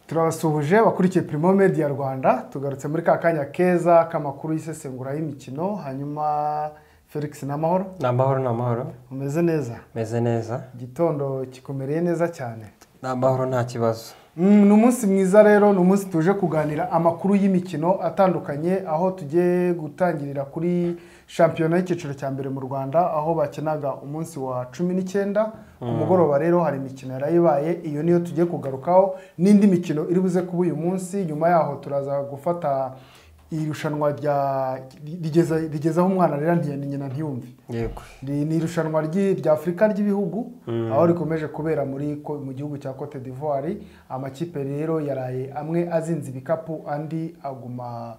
turabasuhuje wakurikiye Primo Media Rwanda tugarutse muri ka kanya keza k'amakuru y'isesengura y'imikino hanyuma Felix Namahoro ni amahoro ni amahoro umeze neza meze neza igitondo kikumereye neza cyane ni amahoro nta kibazo Mm, ni umunsi mwiza rero ni umunsi tuje kuganira amakuru y'imikino atandukanye aho tugiye gutangirira kuri shampiyona y'icyiciro cya mbere mu rwanda aho bakenaga umunsi wa cumi n'icyenda ku mugoroba rero hari imikino yari ibaye iyo niyo tugiye kugarukaho n'indi mikino iri buze kuba uyu munsi nyuma yaho turaza gufata irushanwa rya rigeza rigezaho umwana rero ntiyeni nyina ntiyumve yego Iri ni irushanwa ry'i- rya afurika ry'ibihugu aho rikomeje kubera muri ko- mu gihugu cya cote d'ivoire amakipe rero yaraye amwe azinze ibikapu andi aguma muri cote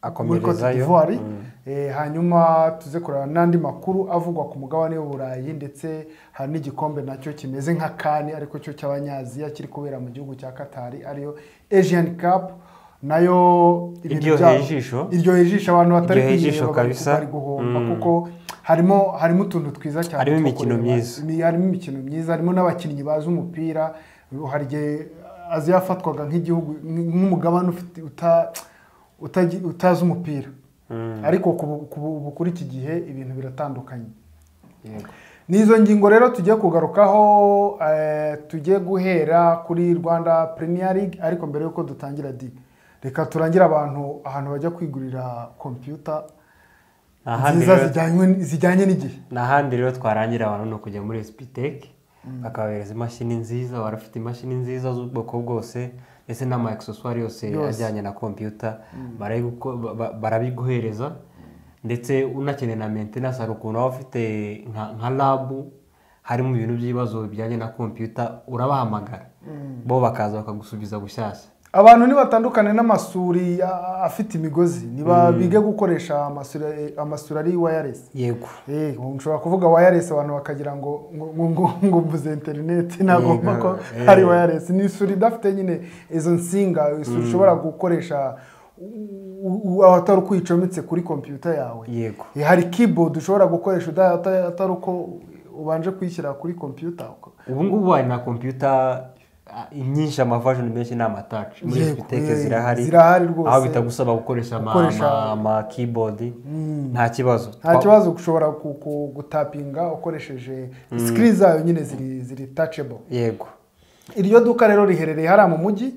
akomerezayo d'ivoire Eh, hanyuma tuze kureba n'andi makuru avugwa ku mugabane w'uburayi ndetse hari n'igikombe nacyo kimeze nka kani ariko cyo cy'abanyaziya kiri kubera mu gihugu cya katari ariyo asian cup nayo ibintu Iryoheye byabo- ijisho. iryoheye ijisho abantu batari Iryoheye ijisho kuyireba bari kabisa. bari guhomba Mm. kuko harimo harimo utuntu twiza cyane Harimo two imikino kureba. myiza. Imi- harimo imikino myiza harimo n'abakinnyi bazi umupira hari igihe azi yafatwaga nk'igihugu nk- nk'umugabane ufite uta- utazi utazi umupira ariko ku bu- ku bu- ubu kuri iki gihe ibintu biratandukanye Yego. n'izo ngingo rero tugiye kugarukaho eh, tugiye guhera kuri rwanda premier league ariko mbere y'uko dutangira di reka turangire abantu ahantu bajya kwigurira kompiyuta Ni ahandi nziza rero- zijyanywe- zijyanye n'igihe ni ahandi rero twarangira abantu ni ukujya muri sipiteke bakabahereza imashini nziza baba bafite imashini nziza z'ubwoko bwose ndetse n'ama egiseswari yose Yose. ajyanye na kompiyuta barayiguko- ba- ba- barabiguhereza ndetse unakeneye na mentenanse hari ukuntu waba ufite nka- nka labu harimo ibintu by'ibibazo bijyanye na kompiyuta urabahamagara bo bakaza bakagusubiza bushyashya abantu nibatandukane n'amasuri a- afite imigozi niba bige gukoresha amasuri- amasuri ari wireless yego Eh, ushobora kuvuga wireless abantu bakagira ngo ngo ngo- ngo ngo mvuze interineti nagomba ko Yego, ari eh. wireless ni isuri idafite nyine izo nsinga isuri ushobora gukoresha u- u- atari uko uyicometse kuri kompiyuta yawe yego Eh, hari keyboard ushobora gukoresha uda- ata- atari uko ubanje kuyishyira kuri kompiyuta ubu ngubu hari na kompiyuta ah, nyinshi amavajoni menshi ni amataci muri Yego, sipiteke eh, zirahari zirahari rwose. aho bitagusaba gukoresha ama- Gukoresha- ama- ama keyboard nta kibazo nta kibazo ushobora ku- ku- gutapinga ukoresheje sikiri zayo nyine ziri ziri tachable yego iryo duka rero riherereye hariya mu mujyi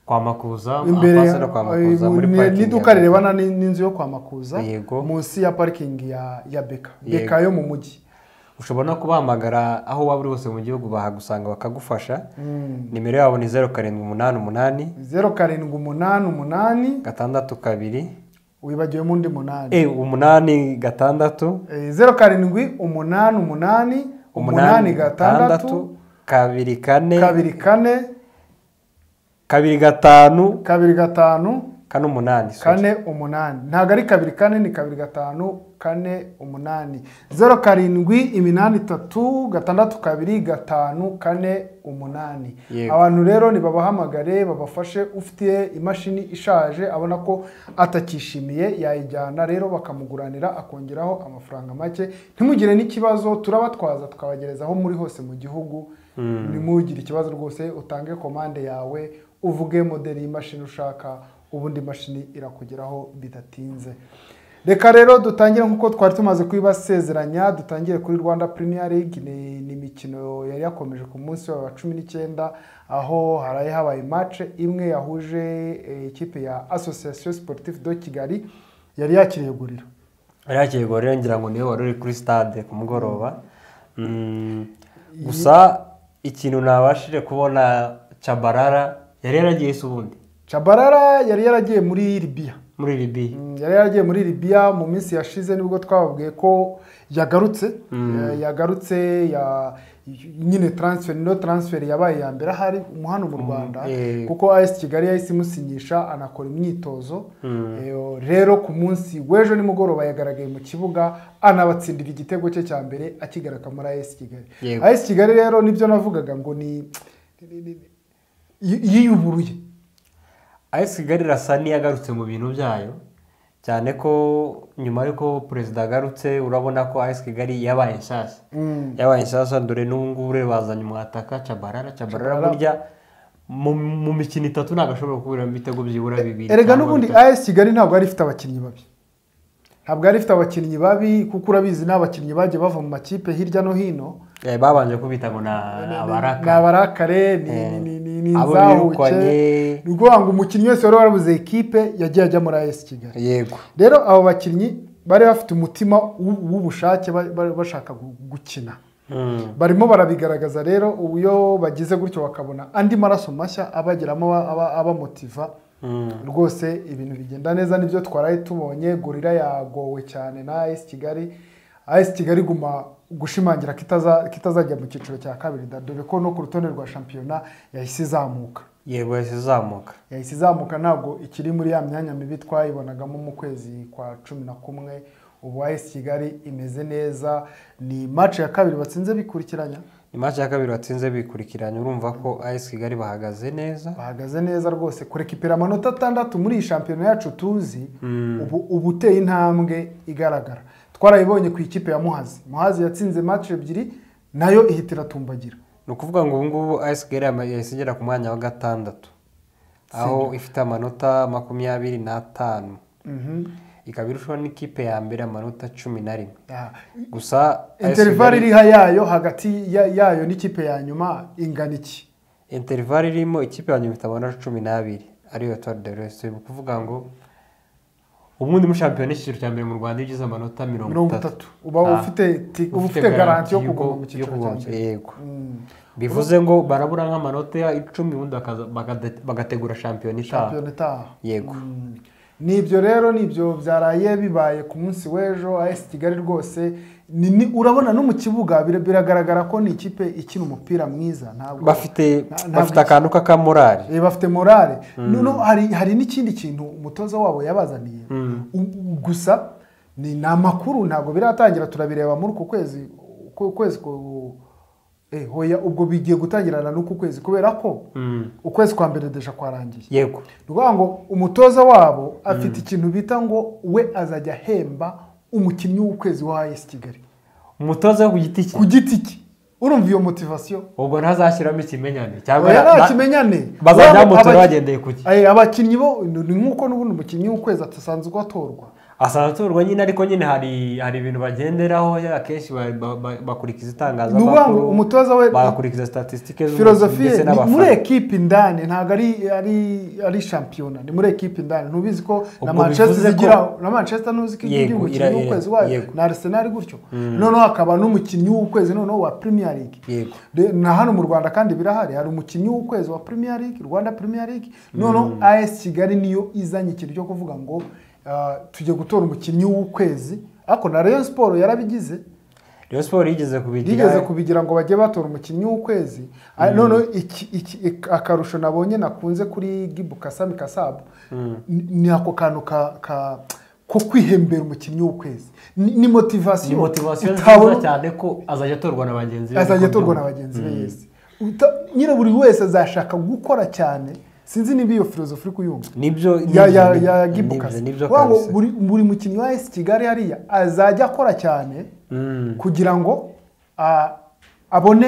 kwa makuza imbere apasana kwa makuza muri ni- parikingi n'iduka ya- rirebana n'in- n'inzu yo kwa makuza Yego. munsi ya parikingi ya ya beka Yego. beka yo mu mujyi ushobora no kubahamagara aho waba uri hose mu gihugu bahagusanga bakagufasha nimero yabo ni zeru karindwi umunani umunani zeru karindwi umunani umunani gatandatu kabiri wibagiwemo undi munani eh, umunani gatandatu Eh, zeru karindwi umunani umunani umunani gatandatu kabiri kane kabiri kane kabiri gatanu kabiri gatanu kane umunani sorry. kane umunani ntabwo ari kabiri kane ni kabiri gatanu kane umunani zeru karindwi iminani itatu gatandatu kabiri gatanu kane umunani Yego. abantu rero nibabahamagare babafashe ufite imashini ishaje abona ko atakishimiye yayijyana rero bakamuguranira akongeraho amafaranga make ntimugire n'ikibazo turabatwaza tukabagereza aho muri hose mu gihugu nimugire ikibazo rwose utange komande yawe uvuge modeli y'imashini ushaka ubundi imashini irakugeraho bidatinze reka rero dutangire nk'uko twari tumaze kubibasezeranya dutangire kuri rwanda premier league ni ni imikino yari yakomeje ku munsi wa cumi n'icyenda aho haraye habaye match imwe yahuje eh, ikipe ya association sportive de kigali yari yakiriye guriro ariya kiyego rero ngira ngo niwe wari uri kuri stade ku mugoroba Mm, gusa ikintu nabashije kubona cabarara yari yaragiye isi ubundi cabarara yari yaragiye muri libiya muri libiya Mm, yari yaragiye muri Libya mu minsi yashize nibwo twababwiye ko yagarutse Eh, yagarutse ya nyine transfer no transfer yabaye ya mbere ahari mu hano mu Rwanda eh. kuko AS Kigali yahise imusinyisha anakora imyitozo Eh, rero ku munsi w'ejo nimugoroba yagaragaye mu kibuga anabatsindira igitego cye cya mbere akigaraka muri AS Kigali Yego. AS Kigali rero nibyo navugaga ngo ni ni- ni- ni- yiyuburuye ayesi kigali irasa n'iyagarutse mu bintu byayo cyane ko nyuma y'uko perezida agarutse urabona ko ayesi kigali yabaye nshyashya yabaye nshyashya dore n'ubu ngubu rero bazanye umwataka cabarara cabarara Tchabalala. burya mu mu mikino itatu ntabwo ashobora kubura ibitego byibura bibiri erega cyangwa n'ubundi bitatu. as kigali ntabwo yari ifite abakinnyi babi ntabwo yari ifite abakinnyi babi kuko urabizi ni abakinnyi bagiye bava mu makipe hirya no hino Eh, babanje kubita ngo ni abaraka ni abarakare ni- Eh, ni- ni- ni- ni abo inzahuke birukanye. ni ukuvuga ngo umukinnyi wese wari warabuze ekipe yagiye ajya muri as kigali yego rero abo bakinnyi bari bafite umutima w'u- w'ubushake ba- ba- bashaka gu- gukina Mm. barimo barabigaragaza rero ubu iyo bagize gutyo bakabona andi maraso mashya abageramo aba- aba- abamotiva Mm. rwose ibintu bigenda neza nibyo twaraye tubonye gorira yagowe cyane na as kigali as kigali iguma gushimangira ko itaza- ko itazajya mu cyiciro cya kabiri da dore ko no ku rutonde rwa shampiyona yahise izamuka yego yahise izamuka yahise izamuka ntabwo ikiri muri ya myanya mibi twayibonagamo mu kwezi kwa cumi na kumwe ubu as kigali imeze neza ni mace ya kabiri batsinze bikurikiranya imaci ya kabiri watsinze bikurikiranye urumva ko ayisi kigali bahagaze neza bahagaze neza rwose kurekipera amanota atandatu muri iyi shampiyona yacu tuzi ubu uba uteye intambwe igaragara twarayibonye ku ikipe ya muhazi muhazi yatsinze match ebyiri nayo ihita iratumbagira ni ukuvuga ngo ubu ngubu ayisi kigali yama- yahise igera ku mwanya wa gatandatu aho ifite amanota makumyabiri n'atanu Mhm. ikaba irushaho n'ikipe ya mbere amanota cumi na rimwe Ah, gusa AS interval Kigali- iriha yayo hagati ya- yayo n'ikipe ya nyuma ingana iki interval irimo ikipe ya nyuma ifite amanota cumi n'abiri ariyo tuwari de resite ni ukuvuga ngo ubundi muri shampiyona y'icyiciro cya mbere mu rwanda iyo ugize amanota mirongo mirongo itatu itatu uba Ah. ufite ti- uba ufite garanti yo kuguma mu cyiciro cya kuguma- mbere yego Mm. bivuze ngo barabura nk'amanota icumi ubundi bakaza- bagade- bagategura shampiyona itaha shampiyona itaha yego Mm. nibyo rero nibyo byaraye bibaye ku munsi w'ejo as kigali rwose ni- ni- urabona no mu kibuga bira- biragaragara ko ni ikipe ikina umupira mwiza ntabwo bafite nta- ntabwo bafite akantu k'akamorari Eh, bafite morale noneho hari hari n'ikindi kintu umutoza wabo yabazaniye U- u- gusa ni ni amakuru ntabwo biratangira turabireba muri uku kwezi uku kwezi ku- eh, hoya ubwo bigiye gutangirana n'uku kwezi kubera ko Mm. ukwezi kwa mbere deja kwarangiye yego ni ukuvuga ngo umutoza wabo afite ikintu bita ngo we azajya ahemba umukinnyi w'ukwezi wa ayesi kigali umutoza wo ku giti cye ku giti cye urumva iyo motivasiyo ubwo ntazashyiramo ikimenyane cyangwa oya nta na- kimenyane bazajya Urabona bamutora abaki- bagendeye ku gihe Eh, abakinnyi bo ni nk'uko n'ubundi umukinnyi w'ukwezi atasanzwe atorwa asanzwe atorwa nyine ariko nyine hari hari ibintu bagenderaho ya akenshi ba- ba- ba- bakurikiza ni ukuvuga ngo itangazamakuru umutoza we bagakurikiza statisitike filozofiye ni muri ekipe indani ntabwo ari ari ari shampiyona ni muri ekipe indani ntubizi ko na Ubwo manchester bivuze ko- zigira na manchester ntuzi ko igira Yego, umukinnyi ira- w'ukwezi wayo yego. na arsenal gutyo noneho hakaba n'umukinnyi w'ukwezi noneho wa premier league yego De- na hano mu rwanda kandi birahari hari umukinnyi w'ukwezi wa premier league rwanda premier league noneho as kigali niyo izanye ikintu cyo kuvuga ngo ah, tujye gutora umukinnyi w'ukwezi ariko na rayon sport yarabigize Rayon Sport yigeze kubigira yigeze kubigira ngo bajye batora umukinnyi w'ukwezi Ah, noneho iki- iki- ik- akarusho nabonye nakunze kuri gibu kasami kasabu ni ni ako kantu ka ka- ko kwihembera umukinnyi w'ukwezi ni ni ni motivasiyo motivasiyo nziza Utabona- cyane ko azajya atorwa na bagenzi azajya atorwa na bagenzi be yese Uta- nyine buri wese azashaka gukora cyane sinzi niba iyo filozofi uri kuyumva nibyo ya ya nibyo- ya nibyo- gibukasi nibyo kabisa. buri buri mukinnyi wa esi kigali hariya azajya akora cyane Mm. kugira ngo ah, abone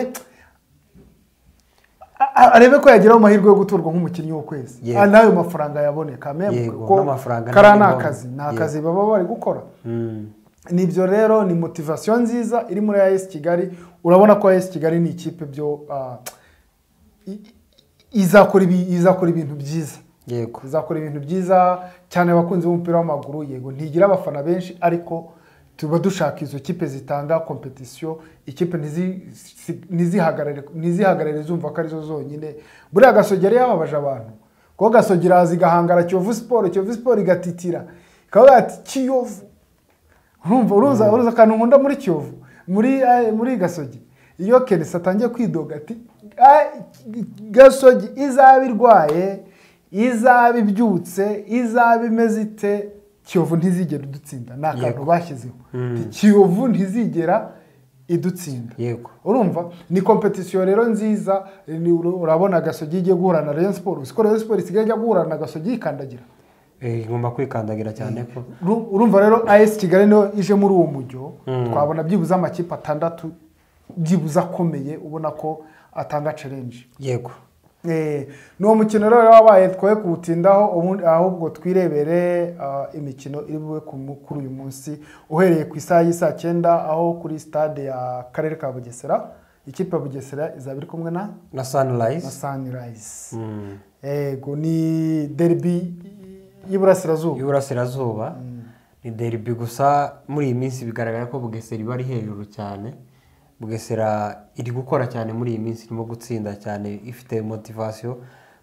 a- a- arebe ko yageraho amahirwe yo guturwa nk'umukinnyi w'ukwezi Yego. Ah, n'ayo mafaranga yaboneka meme Yego, kuko n'amafaranga kariya ni ntabwo akazi ni yego. akazi baba bari gukora Mm. nibyo rero ni motivasiyo nziza iri muri AS Kigali urabona ko AS Kigali ni ikipe byo ah, i- i- izakora ibi- izakora ibintu byiza yego izakora ibintu byiza cyane abakunzi b'umupira w'amaguru yego ntigira abafana benshi ariko tuba dushaka izo kipe zitanga kompetisiyo ikipe ntizi- si- ntizihagarare ntizihagarare zumva ko arizo zonyine buriya gasogera yababaje abantu kuko gasogera haza igahangara kiyovu siporo kiyovu siporo igatitira ikavuga ati kiyovu urumva uruza uruza akantu nkunda muri kiyovu muri eh, muri gasogi iyo kenesi atangiye kwidoga ati "Ah, gasogi izaba irwaye izaba ibyutse izaba imeze ite kiyovu ntizigera idutsinda ni akantu bashyizeho Ati, kiyovu ntizigera idutsinda yego urumva ni kompetisiyo rero nziza ni- urabona gasogi igiye guhura na rayon siporo uzi ko rayon siporo isigaye ijya guhura na gasogi yikandagira Eh, igomba kwikandagira cyane ko Uru- urumva rero as kigali niyo ije muri uwo mujyo twabona byibuze amakipe atandatu byibuze akomeye ubona ko atanga challenge yego ni uwo mukino rero wabaye twoye kuwutindaho ubundi ahubwo twirebere ah, imikino iri bube ku mu- kuri uyu munsi uhereye ku isaha y'i saa cyenda aho kuri stade ya karere ka bugesera ikipe ya bugesera izaba iri kumwe na na na sanirayizi sunrise yego ni derby y'iburasirazuba y'uburasirazuba ni deribi gusa muri iyi minsi bigaragara ko bugesera iba ari hejuru cyane bugesera iri gukora cyane muri iyi minsi irimo gutsinda cyane ifite motivasiyo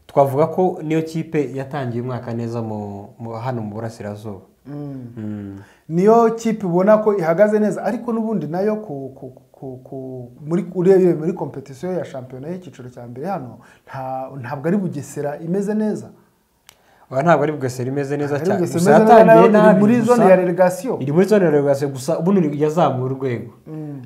twavuga ko niyo kipe yatangiye umwaka neza mu- mu- hano mu burasirazuba Mm. Mm. niyo kipe ubona ko ihagaze neza ariko n'ubundi nayo ku, ku, ku, ku, muri urebeye muri kompetisiyo ya shampiyona y'icyiciro cya mbere hano nta, ntabwo ari bugesera imeze neza Oya, ntabwo ari bugesera imeze neza Ntabwo ari cyane Bugesera gusa imeze neza, yatangiye nayo iri nabi muri gusa- zone ya relegasiyo. iri muri zone ya relegasiyo gusa ubu ni- yazamuye urwego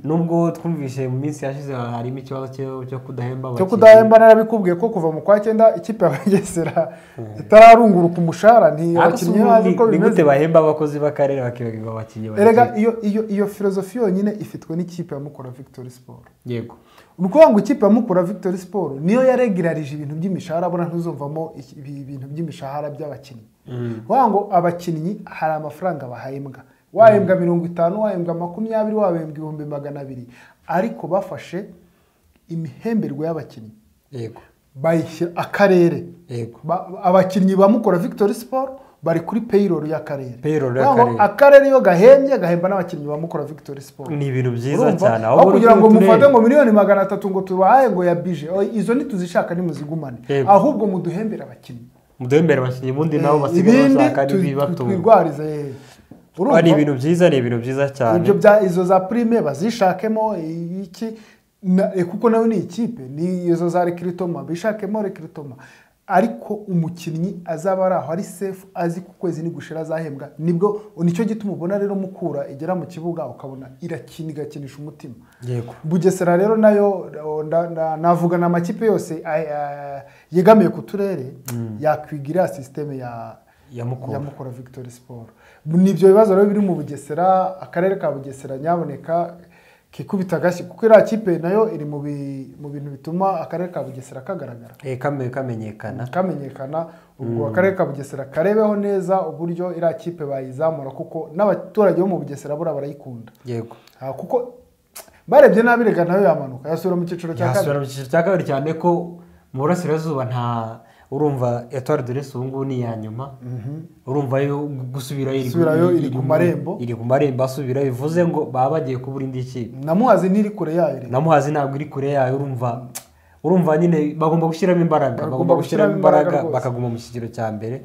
nubwo twumvise mu minsi yashize harimo ikibazo cyo- cyo kudahemba cyo abakinnyi. kudahemba narabikubwiye ko kuva mu kwa cyenda ikipe ya bugesera itararunguruka umushahara nti Ariko si abakinnyi ubundi bazi ko ni bimeze gute bahemba abakozi b'akarere bakibagirwa abakinnyi erega bakiri- iyo iyo iyo filozofi yonyine ifitwe n'ikipe ya mukura victory sport yego ni ukuvuga ngo ikipe ya mukura victory sport niyo yaregerarije ibintu by'imishahara abona ntuzumvamo iki- ibi- ibintu by'imishahara by'abakinnyi kuvuga ngo abakinnyi hari amafaranga bahembwa wahembwa mirongo itanu wahembwa makumyabiri wahembwa ibihumbi magana abiri ariko bafashe imihemberwe y'abakinnyi yego bayishyira akarere yego Ba- abakinnyi ba mukora victory sport bari kuri payroll y'akarere Payroll Kuvuga ngo y'akarere. akarere iyo gahembye gahemba n'abakinnyi ba mukora victory sport ni ibintu byiza Urumva? cyane aho kugira ngo uturere- mufate ngo miliyoni magana atatu ngo tubahaye ngo ya bije o, izo ntituzishaka nimuzigumane Yego. ahubwo muduhembere abakinnyi muduhembere abakinnyi ubundi nabo Eh, basigaye bashaka tu- n'ibibatunga twirwarize eh. Urumva? Oya, ni ibintu byiza ni ibintu byiza cyane ibyo bya izo za prime bazishakemo i- iki na- eh, kuko nawe ni ikipe ni izo za rekiritoma bishakemo rekiritoma ariko umukinnyi azaba ari aho ari sefu azi ku kwezi nigushira azahembwa nibwo nicyo gituma ubona rero mukura igera mu kibuga ukabona irakina igakinisha umutima yego bugesera rero nayo o, nda- nda- navuga na amakipe yose ay- ay- yegamiye ku turere yakwigira iriya sisiteme ya ya mukura yamukora victory sport nibyo bibazo rero biri mu bugesera akarere ka bugesera nyaboneka kikubita agashyi kuko iriya kipe nayo iri mu bi- mu bintu bituma akarere ka bugesera kagaragara Eh, kame- kamenyekana kamenyekana ubwo akarere ka bugesera karebeho neza uburyo iriya kipe bayizamura kuko n'abaturage bo mu bugesera buriya barayikunda yego Ah, kuko barebye nabi rega nayo yamanuka yasubira mu cyiciro cya kabiri yasubira mu cyiciro cya kabiri cyane ko mu burasirazuba nta urumva etwari de resi ubu ngubu ni iya nyuma urumva yo gusubirayo iri- Gusubirayo iri ku mu- marembo. iri ku marembo asubirayo bivuze ngo baba bagiye kubura indi kipe namuhazi ntiri kure yayo rega namuhazi ntabwo iri kure yayo urumva urumva nyine bagomba gushyiramo imbaraga Bagomba bagomba gushyiramo gushyiramo imbaraga imbaraga rwose. bakaguma mu kigero cya mbere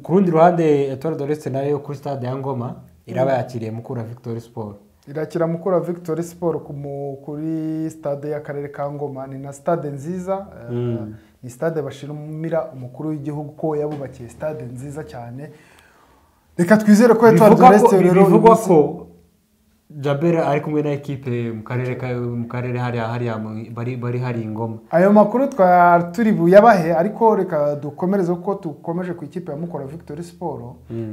ku rundi ruhande etwari de resi nayo kuri stade ya ngoma iraba yakiriye mukura victoire sport irakira mukura victory sport ku mu- kuri stade y'akarere ka ngoma ni na stade nziza eh, ni stade bashimira umukuru w'igihugu ko yabubakiye stade nziza cyane reka twizere ko Etoile de bivugwa ko- Reste rero bivugwa uyu munsi- ko jabera ari kumwe na ekipe mu karere ka mu karere hariya hariya mu- bari bari hari ingoma ayo makuru twari turi buyabahe ariko reka dukomereze kuko dukomeje ku ikipe ya mukura victory sport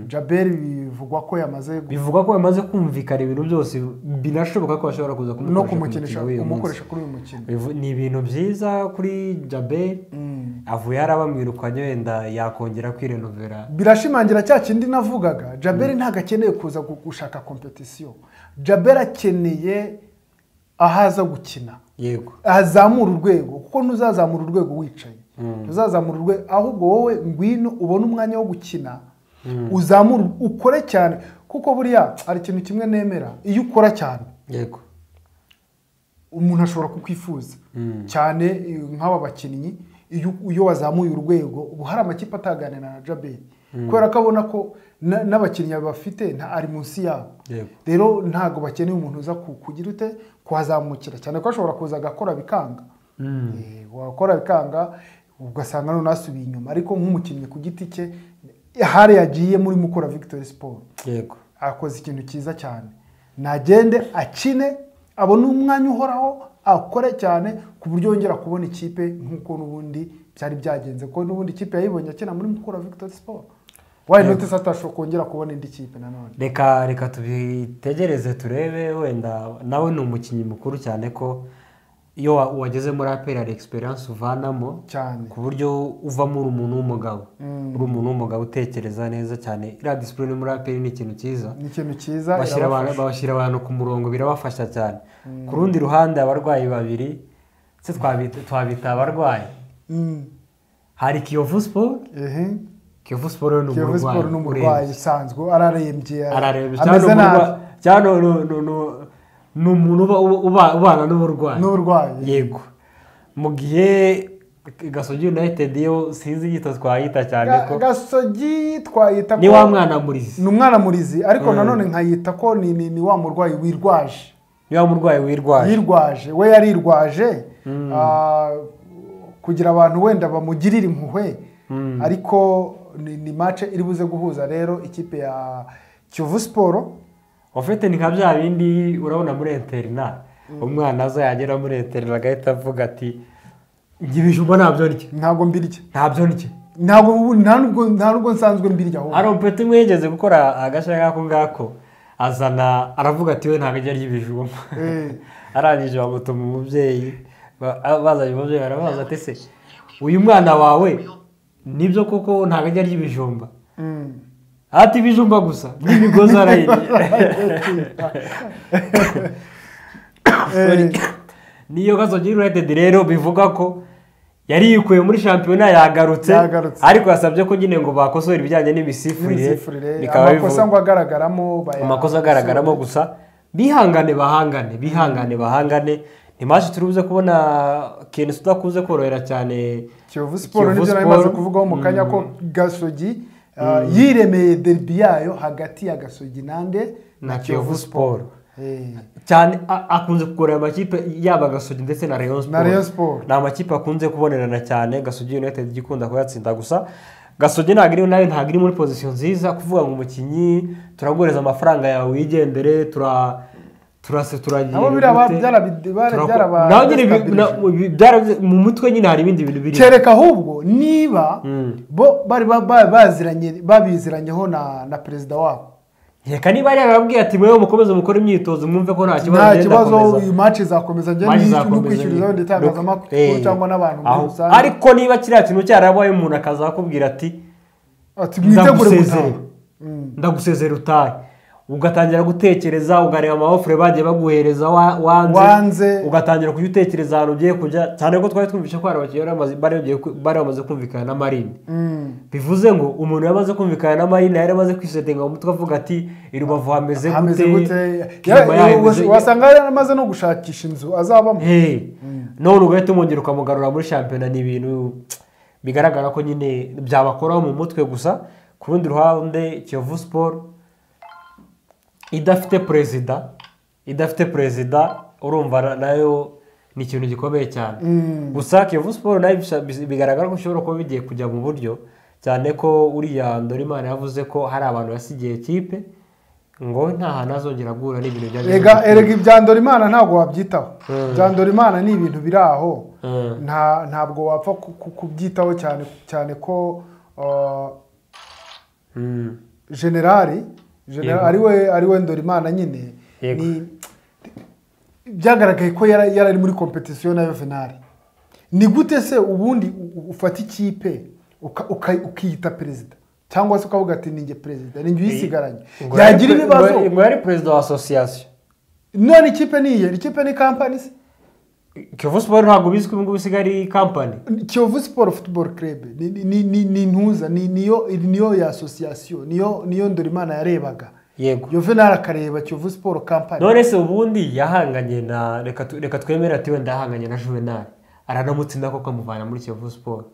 jaberi bivugwa ko yamaze gu- bivugwa ko bamaze kumvikana ibintu byose binashoboka ko bashobora kuza no kumukoresha ku kumukinisha mukino w'uyu munsi. kumukoresha kuri uyu mukino Bivu- ni ibintu byiza kuri jaberi avuye hariya bamwirukanye wenda yakongera kwirenovera birashimangira cya kindi navugaga jaberi ntabwo akeneye kuza gu- gushaka kompetisiyo jaberi akeneye aho aza gukina yego azamura urwego kuko ntuzazamura urwego wicaye ntuzazamura urwego ahubwo wowe ngwino ubone umwanya wo gukina uzamure ukore cyane kuko buriya hari ikintu kimwe nemera iyo ukora cyane yego umuntu ashobora kukwifuza cyane eh, nk'aba bakinnyi iyo iyo wazamuye urwego ubu hari amakipe ataganira na jaberi kubera ko abona ko na- n'abakinnyi bafite nta ari munsi yabo yego rero ntabwo bakeneye umuntu uza ku- kugira ute kuhazamukira cyane ko ashobora kuza agakora bikanga Eh, wakora bikanga ugasanga none asubiye inyuma ariko nk'umukinnyi ku giti cye hari yagiye muri mukora victory sport yego akoze ikintu cyiza cyane nagende akine abone umwanya uhoraho akore cyane ku buryo yongera kubona ikipe nk'uko n'ubundi byari byagenze ko n'ubundi ikipe yayibonye akina muri mukura victory sport wayi note se atashobora kongera kubona indi kipe nanone reka reka tubitegereze turebe wenda nawe ni umukinnyi mukuru cyane ko iyo wa- wageze muri aperi hari egisperiyanse uvanamo cyane ku buryo uvamo uri umuntu w'umugabo uri umuntu w'umugabo utekereza neza cyane iriya disipurine muri aperi ni ikintu cyiza ni ikintu cyiza bashyira abantu irabafasha. bashyira abantu ku murongo birabafasha cyane ku rundi ruhande abarwayi babiri se twabita twabita abarwayi Mm. hari kiyovu siporo ehe kiyovu siporo ni kiyovu siporo ni umurwayi urembye. usanzwe ararembye ararembye ameze cyangwa ni nabi umurwa- cyangwa ni- ni- ni- ni- ni umuntu uba- uba- ubana n'uburwayi n'uburwayi yego mu gihe gasogi united yo sinzi igito twayita cyane Ga- ko gasogi twayita ni ko- wa mwana murizi ni umwana murizi ariko Mm. nanone nkayita ko ni ni- ni wa murwayi wirwaje ni wa murwayi wirwaye yirwaje we yarirwaje ah, kugira abantu wenda bamugirire impuhwe ariko ni, ni mace iri buze guhuza rero ikipe ya kiyovu siporo ufite ni nka bya bindi urabona muri interina umwana aza yagera muri interina agahita avuga ati njye ibijumba ntabyo ndya ntabwo mbirya ntabyo ndya ntabwo ubu- nta nubwo nta nubwo nsanzwe mbirya ahubwo hari umupeti umwe yigeze gukora agashya nk'ako ngako azana aravuga ati we ntabwo ajya arya ibijumba Eh. arangije bamutuma umubyeyi ba- a- bazanye umubyeyi arabaza ati se uyu mwana wawe nibyo koko ntabwo ajya arya ibijumba Mm. ati ibijumba gusa n'imigozi arayirya Sorry. niyo gasogi united rero bivuga ko yari yikuye muri shampiyona yagarutse Yagarutse. ariko yasabye ko nyine ngo bakosore ibijyanye n'imisifurire N'imizifurire, bikaba amakosa bivuga ngo agaragaramo baya- amakosa agaragaramo gusa bihangane bahangane bihangane bahangane ni mashi turi buze kubona ikintu tudakunze korohera cyane kiyovu siporo Kiyovu nibyo nari maze Sport. kuvugaho mu kanya ko gasogi ah, yiremeye derbi yayo hagati ya gasogi nande na kiyovu siporo Eh. cyane a- akunze kugorera amakipe yaba gasogi ndetse na rayon Na Rayon siporo Sport. ni amakipe akunze kubonerana cyane gasogi united ijya ikunda kuyatsinda gusa gasogi ntabwo iri nayo ntabwo iri muri pozisiyo nziza kuvuga ngo umukinnyi turaguhereza amafaranga yawe wigendere tura turase turagira Nabo biriya ba- byarabi- bara- byaraba- nawe nyine ibi- byarabastabirije. na- ibi- byarabi- mu mutwe nyine hari ibindi bintu biri kereka ahubwo niba Mm. bo bari ba- ba- baziranye babiziranyeho na na perezida wabo reka niba yari yarababwiye ati mwewe mukomeze mukore imyitozo mwumve ko nta kibazo nta ngenda kibazo komeza." uyu maci izakomeza njye Maji ni- no zakomeza kwishyurizaho nyine. ndetse Eh. itangazamakuru cyangwa n'abantu muri Aho. rusange ariko niba kiriya kintu cyarabaye umuntu akazakubwira ati ati mwitegure ndagusezerera gutaha Mm. ndagusezerera utahe ugatangira gutekereza ugareba amabofure bagiye baguhereza wa- wanze Wanze. ugatangira kujya utekereza ahantu ugiye kujya cyane ko twari twumvishe ko hari abakinnyi bari bamaze- bari bagiye ku- bari bamaze kumvikana na marine Mm. bivuze ngo umuntu yamaze kumvikana na marine yari amaze kwisetinga mu mutwe avuga ati i rubavu hameze hameze gute gute Kirima Ya- yahemeze- wasanga yaramaze no gushakisha inzu azabamo Hey, none ugahita umwongera ukamugarura muri shampiyona ni ibintu bigaragara ko nyine byabakoraho mu mutwe gusa ku rundi ruhande kiyovu siporo idafite perezida idafite perezida urumva na- nayo ni ikintu gikomeye cyane Mm. gusa kiyovu siporo nayo bisa- bis- bigaragara ko ishobora kuba bigiye kujya mu buryo cyane ko uriya ndorimana yavuze ko hari abantu basigiye kipe ngo nta hantu azongera guhura n'ibintu byajya erega erega ibya Ndorimana ntabwo wabyitaho ibya Ndorimana ni ibintu biri aho Mm. nta ntabwo wapfa ku- ku- kubyitaho cyane cyane ko uh, generali generali Yego. ari we ari we Ndorimana nyine Yego. ni- byagaragaye ko yara- yari ari muri kompetisiyo na Yuvenali ni gute se ubundi u- u- ufata ikipe uka- uka- ukiyita perezida cyangwa se ukavuga ati ninjye perezida ninjye uyisigaranye Ngo yari yagira pre- ibibazo ngo- ngo yari perezida wa asosiyasiyo none ikipe ni iye ikipe ni kampani se kiyovu siporo ntabwo bizwi ubu ngubu isigaye ari kampani kiyovu siporo futuboro kerebe ni- ni- ni- ni ni intuza ni- niyo niyo ya asosiyasiyo niyo niyo ndorimana yarebaga yego yuvenali akareba kiyovu siporo kampani none se ubundi yahanganye na reka tu- reka twemere ati wenda yahanganye na juvenali aranamutsinda koko amuvana muri kiyovu siporo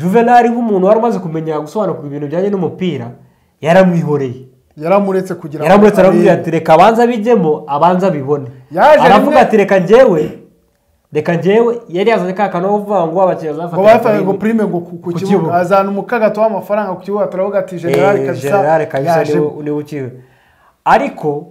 juvenali nk'umuntu wari umaze kumenya gusobanukirwa ibintu bijyanye n'umupira yaramwihoreye yaramuretse kugira yaramuretse aramubwira arebe. ati reka abanza bijyemo abanza bibone Yaje aravuga rimwe- ati reka njyewe reka njyewe yari yazanye ka kantu uvuga ngo abakinnyi ngo bazafata bafataga ngo prime ngo ku- ku Ku kibuga kibuga. azana umukagato w'amafaranga ku kibuga turavuga ati generali kabisa generale kabisa yaje niwe niwe ukiwe ariko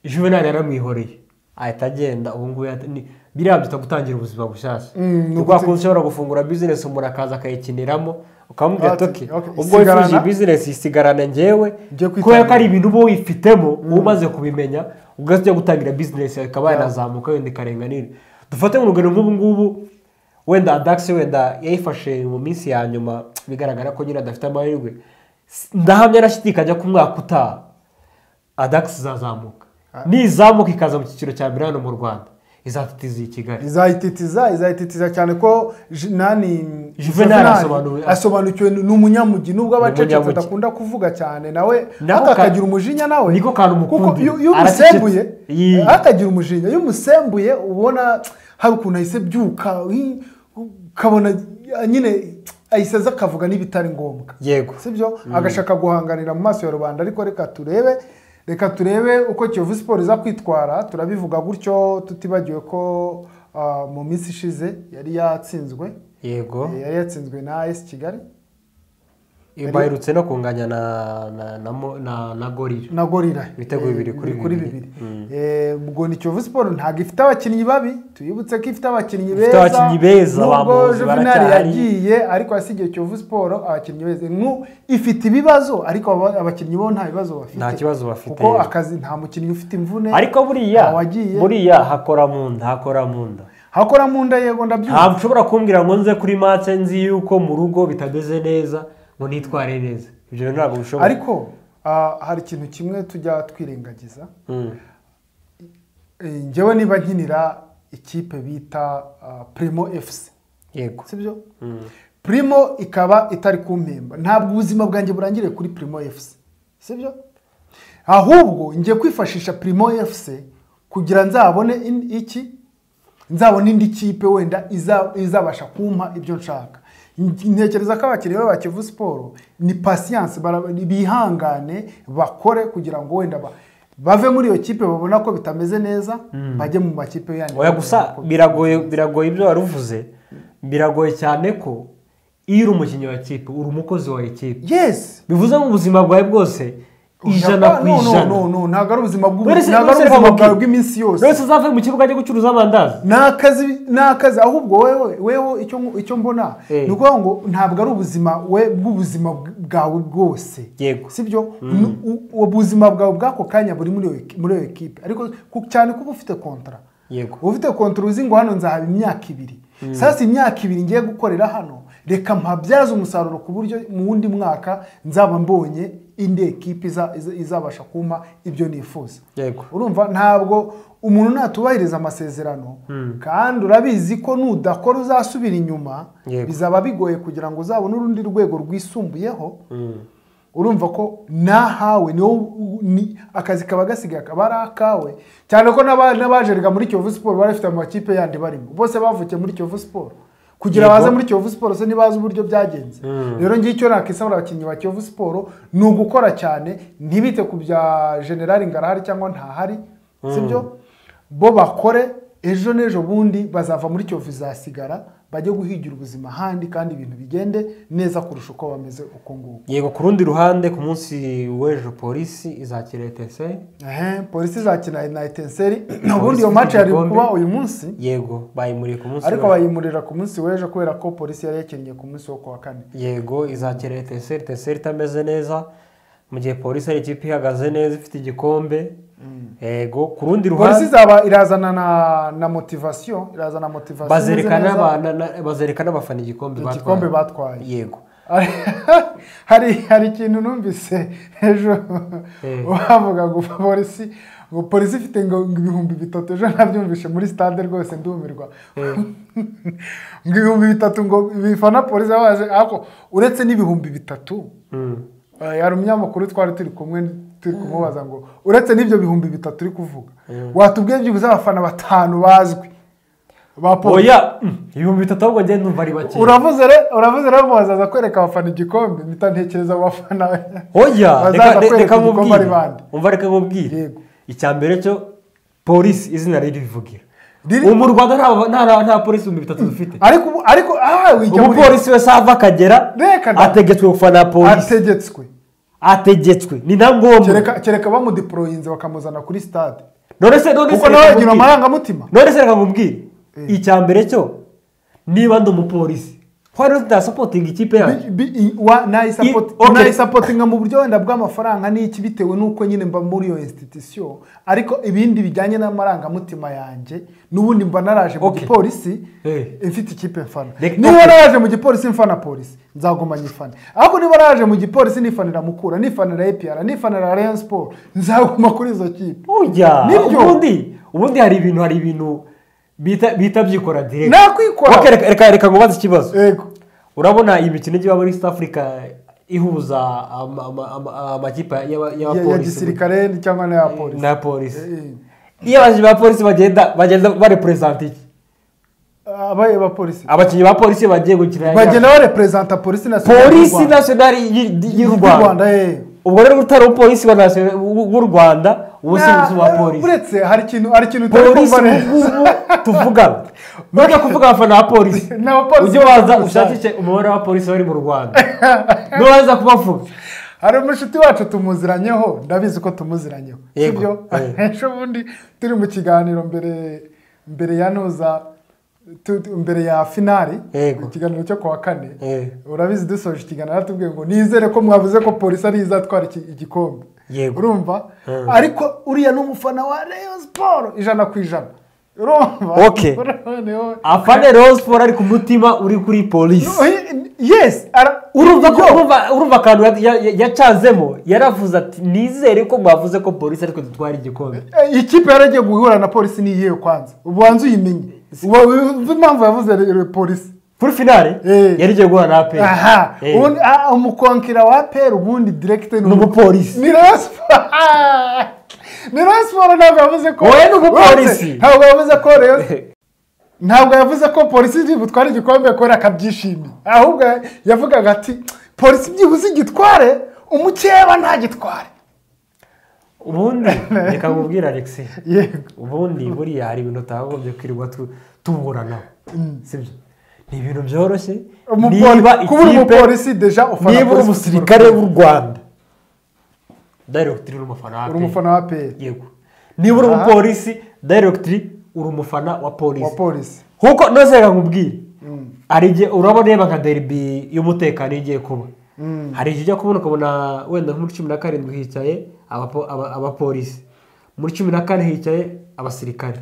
juvenali yaramwihoreye ahita agenda ubu ngubu yata- ni- biriya byita gutangira ubuzima bushyashya ni ubwa kuntu ushobora gufungura bizinesi umuntu akaza akayikiniramo ukamubwira ati Ati, "Okay, okay, ubwo wifuje isigarana." bizinesi isigarana njyewe Ujye kwitabira. kubera ko ari ibintu uba wifitemo uba umaze kubimenya ugahita ujya gutangira bizinesi ikaba yanazamuka wenda ikarenga nini dufate nk'urugero nk'ubu ngubu wenda adakisi wenda yayifashe mu minsi ya nyuma bigaragara ko nyine adafite amahirwe S- ndahamya arashidikanya ko umwaka utaha adakisi izazamuka nizamuka ikaza mu cyiciro cya mbere hano mu rwanda izatitiza iyi kigali izayititiza izayititiza cyane ko Ju- nani Juvenal Juvenal asobanuriwe- asobanukiwe ni umunyamujyi nubwo abacecetse Umunyamugi. adakunda kuvuga cyane nawe Nako ka- akakagira umujinya nawe niko kantu mukundira. kuko iyo iyo Aracecetse. umusembuye Yee. akagira umujinya iyo umusembuye ubona hari ukuntu ahise byuka hi- ukabona ah, nyine ahise aza akavuga n'ibitari ngombwa yego sibyo agashaka guhanganira mu maso ya rubanda ariko reka turebe reka turebe uko kiyovu siporo iza kwitwara turabivuga gutyo tutibagiwe ko ah, mu minsi ishize yari yatsinzwe yego Eh, yari yatsinzwe na esi kigali baherutse no kunganya na na na mo- na, na gorira na gorira Ibitego bibiri kuri bibiri. bibiri Eh, ubwo ni kiyovu siporo ntabwo ifite abakinnyi babi tubibutse ko ifite abakinnyi Ifite beza abakinnyi beza, nubwo bamuzi, juvenali baracyahari. yagiye ariko yasigiye kiyovu siporo abakinnyi beza Nku- ifite ibibazo ariko aba- abakinnyi bo nta bibazo bafite nta kibazo bafite kuko akazi nta mukinnyi ufite imvune ariko buriya Awagiye. buriya hakora mu nda hakora mu nda hakora mu nda yego ndabyumva ntabwo ushobora kumbwira ngo nze kuri matse nzi yuko mu rugo bitameze neza ngo nitware neza ibyo bintu ntabwo bishoboka ariko ah, hari ikintu kimwe tujya twirengagiza Mm. Eh, njyewe niba nkinira ikipe bita ah, primo fc yego sibyo Mm. primo ikaba itari kumpemba ntabwo ubuzima bwanjye burangiriye kuri primo fc sibyo ahubwo ngiye kwifashisha primo fc kugira nzabone in- iki nzabona indi kipe wenda iza- izabasha kumpa ibyo nshaka N- ntekereza ko abakinnyi ba Kivu siporo ni pasiyanse bihangane bakore kugira ngo wenda ba- bave muri iyo kipe babona ko bitameze neza bajye mu makipe yandi oya gusa biragoye biragoye ibyo wari uvuze biragoye cyane ko iyo uri umukinnyi wa kipe uri umukozi wa ekipe yes bivuze ngo ubuzima bwawe bwose ijana ku No, no, ijana no, no, ntabwo ari ubuzima bw'ubu- Buri wese- ntabwo ari buri wese ubuzima reka bwawe mu- bw'iminsi yose buri wese uzavuye mu kibuga ajya gucuruza amandazi ni akazi ni akazi ahubwo wewe wewe icyo icyo mbona Eh. ni ukuvuga ngo ntabwo ari ubuzima we bw'ubuzima bwawe bwose Yego. sibyo ubuzima bwawe bw'ako kanya buri muri iyo- muri iyo ekipe ariko ku- cyane kuba ufite kontra yego uba ufite kontra uzi ngo hano nzahaba imyaka ibiri sasa imyaka ibiri ngiye gukorera hano reka mpabyaze umusaruro ku buryo mu wundi mwaka nzaba mbonye indi ekipe iza- iza- izabasha kumpa ibyo nifuza yego urumva ntabwo umuntu natubahiriza amasezerano kandi urabizi ko nudakora uzasubira inyuma Yego. bizaba bigoye kugira ngo uzabone urundi rwego rwisumbuyeho Mm. urumva ko nahawe niwo u- ni akazi kaba gasigaye akaba ari akawe cyane ko n'aba- n'abajeriga muri kiyovu siporo bari bafite amakipe yandi barimo bose bavukiye muri kiyovu siporo kugira Yego. baze muri kiyovu siporo se ntibazi uburyo byagenze rero ngiye icyo nakisabura abakinnyi ba kiyovu siporo ni ugukora cyane ntibite ku bya generali ngarahari cyangwa ntahari sibyo bo bakore ejo n'ejo bundi bazava muri kiyovu izasigara bajye guhigira ubuzima ahandi kandi ibintu bigende neza kurusha uko bameze uko nguko yego ku rundi ruhande ku munsi w'ejo polisi izakira etese Ehe, polisi izakina na etenseri ubundi iyo match yari igikombe. kuba uyu munsi yego bayimuriye ku munsi ariko w'ejo. bayimurira ku munsi w'ejo kubera ko polisi yari yakinnye ku munsi wo kuwa kane yego izakira eteseri eteseri itameze neza mu gihe polisi ari ikipe ihagaze neza ifite igikombe yego ku rundi polisi ruhande izaba irazana na na motivasiyo irazana motivasiyo bazereka imeze neza, n'aba- na- na- bazereka n'abafana igikombe batwaye. igikombe batwaye yego hari hari ikintu numvise ejo Eh. bavuga ngo polisi ngo polisi ifite ngo ibihumbi bitatu ejo nabyumvise muri stade rwose ndumirwa ngo ibihumbi bitatu ngo bifana polisi baje ariko uretse n'ibihumbi bitatu Mm. eh, hari umunyamakuru twari turi kumwe turi kumubaza ngo uretse n'ibyo bihumbi bitatu uri kuvuga watubwiye byibuze abafana batanu bazwi ba polisi oya mm, ibihumbi bitatu ahubwo ngenda numva ari bake uravuze re uravuze rero mubazaza kwereka abafana igikombe mpita ntekereza mu bafana oya bazaza reka- re- kwereka reka igikombe nkubwire ari bande. umva reka nkubwire Yego. icya mbere cyo polisi izina riri rivugira Riri- ubu mu rwanda nta- nta- nta polisi ibihumbi bitatu dufite ariko ubu ariko aha wijya muri umupolisi wese ava akagera Reka da. ategetswe gufana polisi ategetswe ategetswe ni na ngombwa kereka kereka bamudiporoyinze bakamuzana kuri stade none se none se kuko reka nawe agira nkubwire. amarangamutima none se reka nkubwire icya mbere cyo niba ndi umupolisi wari utasapotinga ikipe yacu Okay. nayisapotinga mu buryo wenda bw'amafaranga n'iki bitewe n'uko nyine mba muri iyo institution ariko ibindi bijyanye n'amarangamutima yanjye n'ubundi mba naraje mu Okay. gipolisi Eh. mfite ikipe mfana Reka- niba naraje mu gipolisi mfana polisi nzaguma nyifana ariko niba naraje mu gipolisi nifanira mukura nifanira epr nifanira rayon sport nzaguma kuri izo kipe ujya Nibyo. ubundi ubundi hari ibintu hari ibintu bita bita byikora direct Nakwikora. Okay, reka- reka reka ngubaze ikibazo yego urabona iyi mikino igiye iba muri east africa ihuza ama- ama- ama- amakipe y'aba- Ya- ya y'abapolisi gisirikare cyangwa n'aya polisi na polisi Eh, eh. iyo abakinnyi ba polisi bagenda bagenda bareperezanta iki abaye abapolisi abakinnyi ba polisi bagiye gukina bagenda bareperezanta polisi nationale y'u polisi Rwanda. nasiyonari y'u- y'u y'u rwanda Rwanda eh. ubwo rero utari umupolisi wa nasiyo- w'u w'u rwanda ubu si umuzi wa Na- polisi uretse hari ikintu hari ikintu utari polisi kumva ubu neza. ngubu tuvuga none kuvuga abafana ba polisi Ni abapolisi ujye waza gusa. ushakishe umubare w'abapolisi bari mu rwanda nubaza kubavuga hari umushuti wacu tumuziranyeho ndabizi ko tumuziranyeho Yego, sibyo eh. ejo bundi turi mu kiganiro mbere mbere ya nuza tu- tu- mbere ya finari Yego. ikiganiro cyo kuwa kane Eh. urabizi dusoje ikiganiro aratubwiye ngo nizere ko mwavuze ko polisi ari izatwara iki- igikombe Yego. urumva Eh. ariko uriya ni umufana wa Rayon Sport ijana ku ijana urumva Okay. Noneho- afane rose paul ari ku mutima uri kuri polisi yes ara- urumva ko urumva- urumva akantu ya- ya- yacanzemo yaravuze ati nizere ko mwavuze ko polisi ariko dutwara igikombe Eh, iyi kipe yaragiye guhura na polisi ni iyihe kwanza ubanza uyimenye uba uzi impamvu yavuze re- re- polisi kuri finale Eh. yarigiye guhura na aperi aha ubundi ah, umukonkira wa peri ubundi direkite ni umupolisi ni rasiporo ni rasiporo ntabwo yavuze ko Wowe ni umupolisi. Uretse, ntabwo yavuze ko Rayon- ntabwo yavuze ko polisi iri butware igikombe kubera akabyishimiye ahubwo yavugaga ati polisi byibuze igitware umukeba ntagitware ubundi reka nkubwire alexi yego ubundi buriya hari ibintu utagombye kwirirwa tu- tuburanaho sibyo ni ibintu byoroshye Umupoli- kuba uri umupolisi deja ufana niba uri polisi- umusirikare w'u rwanda dayiregitiri uri umufana wa uri APR. umufana wa peri yego niba uri Aha. umupolisi dayiregitiri uri umufana wa wa polisi polisi nkuko nose reka nkubwire hari igihe urabona yaba nka deribi y'umutekano igiye kuba hari igihe ijya kubona ukabona wenda nko muri cumi na karindwi hicaye abapo- aba- abapolisi muri cumi na kane hicaye abasirikare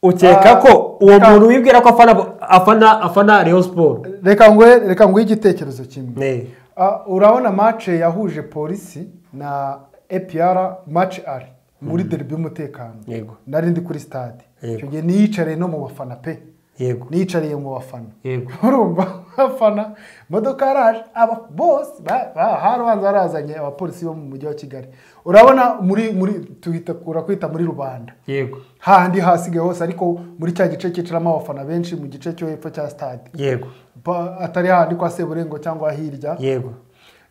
ukeka Ah, ko uwo ka- muntu wibwira ko afana afana afana reyo siporo reka ngwe reka nguhe igitekerezo kimwe Ah, urabona mace yahuje polisi na epr mace ari muri derby y'umutekano Yego. nari ndi kuri stade Yego. icyo gihe niyicariye no mu bafana pe yego niyicariye mu bafana yego urumva abafana imodoka yaraje aba bose ba- ba- harabanza harazanye abapolisi bo mu mujyi wa kigali urabona muri muri tuhita urakwita muri rubanda yego hahandi hasigaye hose ariko muri cya gice cyicaramo abafana benshi mu gice cyo hepfo cya stade yego Pa- atari hahandi kwa seburengo cyangwa hirya yego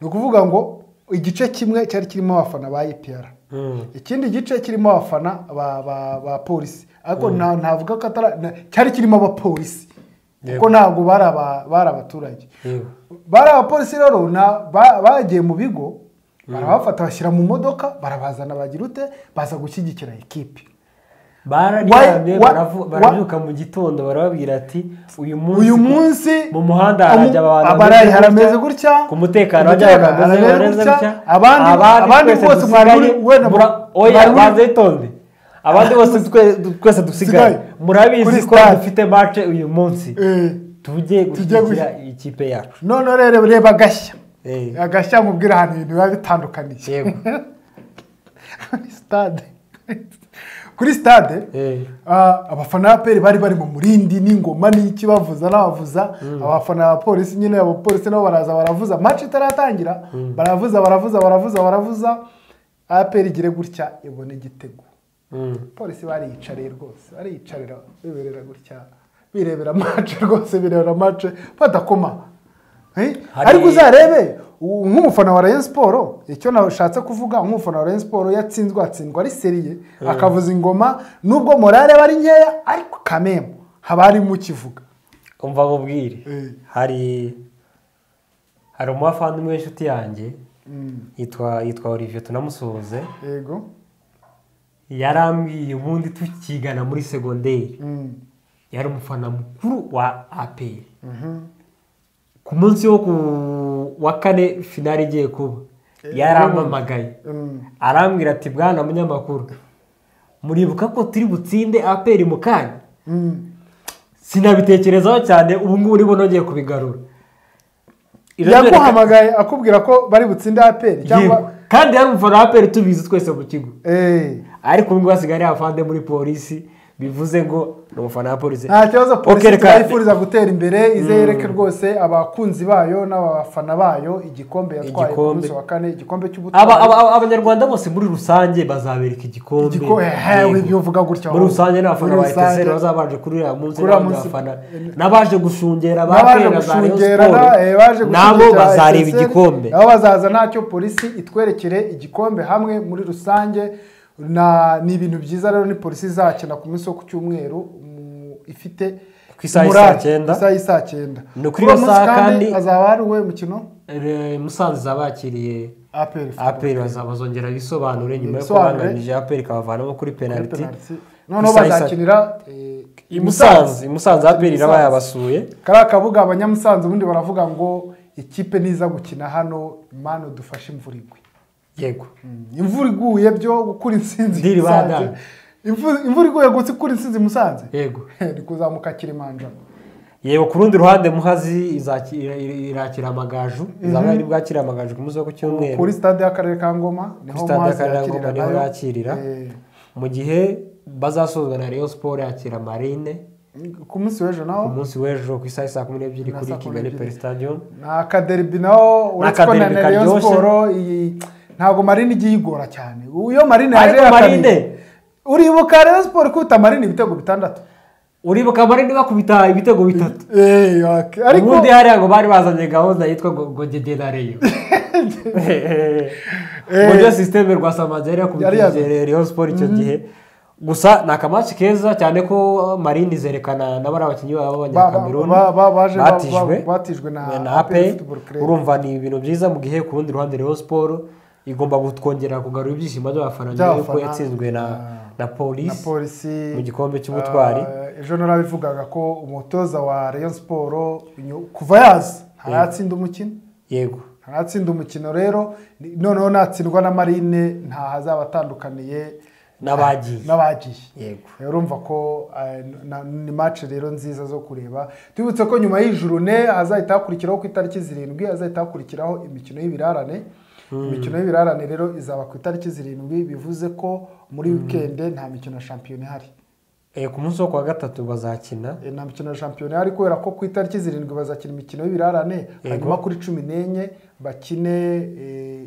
ni ukuvuga ngo igice kimwe cyari kirimo abafana ba epr Mm. ikindi gice kirimo abafana ba, ba, ba polisi ariko nta- ntavuga ko atari na- cyari kirimo abapolisi Yego. kuko ntabwo bari aba- bari abaturage yego bari abapolisi rero na- ba- bagiye mu bigo barabafata bashyira mu modoka barabazana bagira ute baza gushyigikira ikipe bararyamye Why- wha- baravu- wha- barabyuka mu gitondo barababwira ati uyu munsi uyu munsi mu muhanda umu- harajya abantu abarayi bameze harameze gutya, gutya ku mutekano ku hajya abantu mutekano bameze harameze bameze gutya, gutya abandi abandi bose mwari muri wenda mu- oya mwari muri- banze itonde abandi bose twe- twese dusigaye Dusigaye. murabizi Kuri ko stade. dufite mace uyu munsi Eh, tujye gushyigikira ikipe yacu none rero reba agashya Eh, agashya mubwira ahantu ibintu biba bitandukaniye yego kuri stade kuri stade Eh, ah, abafana ba peri bari bari mu murindi n'ingoma n'iki bavuza n'abavuza abafana ba polisi nyine abapolisi nabo baraza baravuza match itaratangira baravuza baravuza baravuza baravuza aperi igire gutya ibona igitego mm, polisi bariyicariye rwose bariyicarira biberera gutya birebera mace rwose birebera mace badakoma Eh, Hari- ariko uzarebe u- nk'umufana wa rayon siporo icyo nashatse kuvuga nk'umufana wa rayon siporo yatsinzwe atsindwa ari seriye akavuza ingoma nubwo morale aba ari nkeya ariko kamembo haba harimo ukivuga umva mubwire Eh. hari hari umuvandimwe w'inshuti yanjye yitwa yitwa olivier tunamusuhuze yego yarambwiye ubundi tukigana muri segonderi Mm. yari umufana mukuru wa aperi ku munsi wo ku wa kane finari igiye kuba yarampamagaye arambwira ati bwana munyamakuru muribuka ko turi butsinde aperi mu kanya sinabitekerezaho cyane ubu ngubu nibo nongeye kubigarura yaguhamagaye akubwira ko bari butsinde aperi Yego. cyangwa kandi yari umufana wa aperi tubizi twese mu kigo Eh, ariko ubu ngubu hasigaye ari abafande muri polisi bivuze ngo ni umufana wa polisi nta kibazo Okay, polisi reka- turayifuriza gutera imbere ize yereke rwose abakunzi bayo n'abafana bayo igikombe yatwaye ku Igikombe. munsi wa kane igikombe cy'ubutwari Aba- aba- aba- abanyarwanda bose muri rusange bazabereka igikombe Igiko- eh, Yego. ibyo uvuga gutya muri rusange n'abafana Muri ba rusange. eteseri bazabanje kuri uriya munsi Kuri uriya n'abandi munsi. bafana n'abaje gushungera ba n'abaje Aperi na za Rayon gushungera Sport, na- eh, baje nabo gushungera bazareba SSL, igikombe nabo bazaza ntacyo polisi itwerekere igikombe hamwe muri rusange na ni ibintu byiza rero ni polisi izakina ku munsi wo ku cyumweru mm, ifite Ku isaha y'i morale, saa cyenda. ku isaha y'i saa cyenda Ni kuri Kuri uwo iyo munsi saha kandi- hazaba hari uwe mukino Eh, musanze zabakiriye aperi aperi baza- bazongera bisobanure nyuma yo Bisobanure. kubangamije aperi ikabavanamo kuri penaliti noneho Ku isaha y'i saa- bazakinira eh, i musanze i musanze aperi iraba yabasuye kariya kabuga abanyamusanze ubundi baravuga ngo ikipe niza gukina hano manu dufashe imvura igwe yego imvura iguye byo gukura insinzi Ndiri musanze badana. imvura imvura iguye gusa ikura insinzi musanze yego ni kuzamuka kirimanja yego ku rundi ruhande muhazi izaki- ira- ira- irakira amagaju izaba yari bwakira amagaju ku munsi wo ku cyumweru kuri stade y'akarere ka ngoma niho Kuri stade mazi y'Akarere ka Ngoma yakirira niho nayo. yakirira. Eh, mu gihe bazasozwa na rayon sport yakira marine ku munsi w'ejo ku naho munsi w'ejo ku isaha ya saa kumi n'ebyiri Na kuri saa kumi kigali n'ebyiri. peri stadium ni akaderbi naho uretse ko na akaderbi Rayon karyoshye. siporo iyi- ntago marine igiye igora cyane iyo marine ariko yaje marine yakabiri uribuka rayon siporo ikubita marine ibitego bitandatu uribuka marine bakubita ibitego bitatu Eh, ok. ariko ubundi hariya ngo bari bazanye gahunda yitwa ngo ngo Dede na reyo uburyo sisiteme rwa samazi yari Yari yazanye. yakubitije rayon sport icyo gihe gusa ni akamaki keza cyane ko marine zerekana na bariya bakinnyi Ba- babo ba- b'abanyakameruni ba- ba- baje ba- batijwe ba- batijwe na na APR ape Football Club. urumva ni ibintu byiza mu gihe ku rundi ruhande rayon sport igomba kutwongera kugarura ibyishimo by'abafana nyuma y'uko By'abafana. yatsinzwe na na na polisi polisi mu gikombe cy'ubutwari. Ah, ejo narabivugaga ko umutoza wa rayon siporo nyu- kuva yaza ntaratsinda umukino yego ntaratsinda umukino rero ni- noneho natsindwa na marine ntahazaba atandukaniye n'abagiye n'abagiye yego urumva ko eh, na- ni match rero nziza zo kureba tubibutse ko nyuma y'ijurune hazahita hakurikiraho ku itariki zirindwi hazahita hakurikiraho imikino y'ibirarane imikino y'ibirarane rero izaba ku itariki zirindwi bivuze ko muri wikende nta mikino ya shampiyona ihari Eh, ku munsi wo kuwa gatatu bazakina Eh, nta mikino ya shampiyona ihari kubera ko ku itariki zirindwi bazakina imikino y'ibirarane Yego. hanyuma kuri cumi n'enye bakine eh,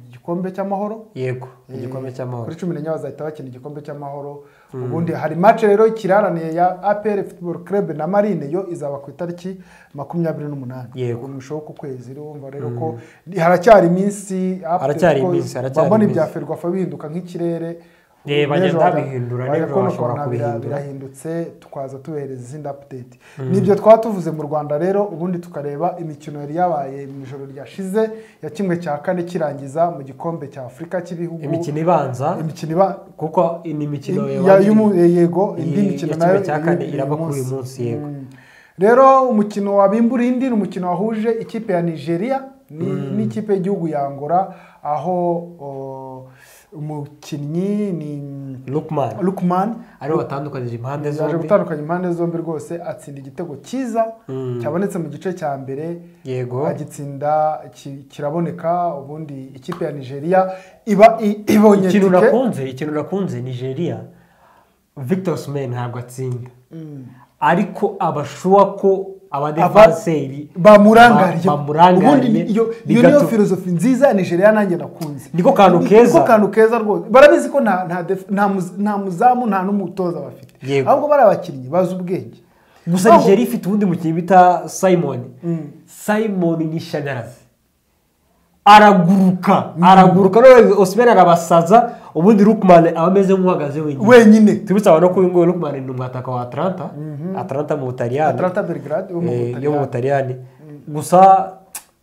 igikombe cy'amahoro yego igikombe cy'amahoro kuri cumi n'enye bazahita bakina igikombe cy'amahoro ubundi hari match rero ikiraraniye ya APR Football Club na Marine yo izaba ku itariki makumyabiri n'umunani Yego. ku musho wo ku kwezi rero wumva rero ko haracyari iminsi Haracyari iminsi, haracyari babona iminsi. ibya ferwafa bihinduka nk'ikirere Eh, bagenda N'ejo haza- babihindura, baza n'ejo kubona bashobora ukuntu bira- kubihindura. birahindutse tukaza tubereza izindi update nibyo twaba tuvuze mu Rwanda rero ubundi tukareba imikino yari yabaye mu ijoro ryashize ya kimwe cya kane kirangiza mu gikombe cya Afurika cy'ibihugu imikino ibanza imikino iba kuko ni imikino ya- yabandi- y'umu- yego indi Iyi- mikino ya kimwe nayo cya iri- kane iri iraba uyu kuri uyu munsi, yego. Mm. rero umukino wa bimburindi ni umukino wahuje ikipe ya nigeria ni- n'ikipe y'igihugu ya angola aho o, umukinnyi ni Lookman lukman aribo batandukanyije impande yaje zombi gutandukanya impande zombi rwose atsinda igitego cyiza Mm. cyabonetse mu gice cya mbere yego agitsinda ki- kiraboneka ubundi ikipe ya nigeria iba i- ibonye ikintu tike. nakunze ikintu nakunze nigeria victor Osimhen ntabwo atsinda Mm. ariko abashuwa ko Aba- abadefanseri bamurangariye Ba- bamurangariye. ubundi ni- iyo iyo Bigato- niyo filozofi nziza nigeria nanjye nakunze Niko kantu Ni- keza. niko kantu keza rwose barabizi ko nta nta def- nta muz- nta muzamu nta n'umutoza bafite Yego. ahubwo bari abakinnyi bazi ubwenge gusa Ahubwo- nigeria ifite uwundi mukinnyi bita simon Mm. simon ni shanyarazi araguruka araguruka none osimhen arabasaza ubundi lukman aba ameze nk'uhagaze wenyine wenyine tubitse abantu ko uyu nguyu lukman ni umwataka wa atalanta atalanta mu butaliyani atalanta belgrade yo mu Eh, yo Butaliyani. mu butaliyani gusa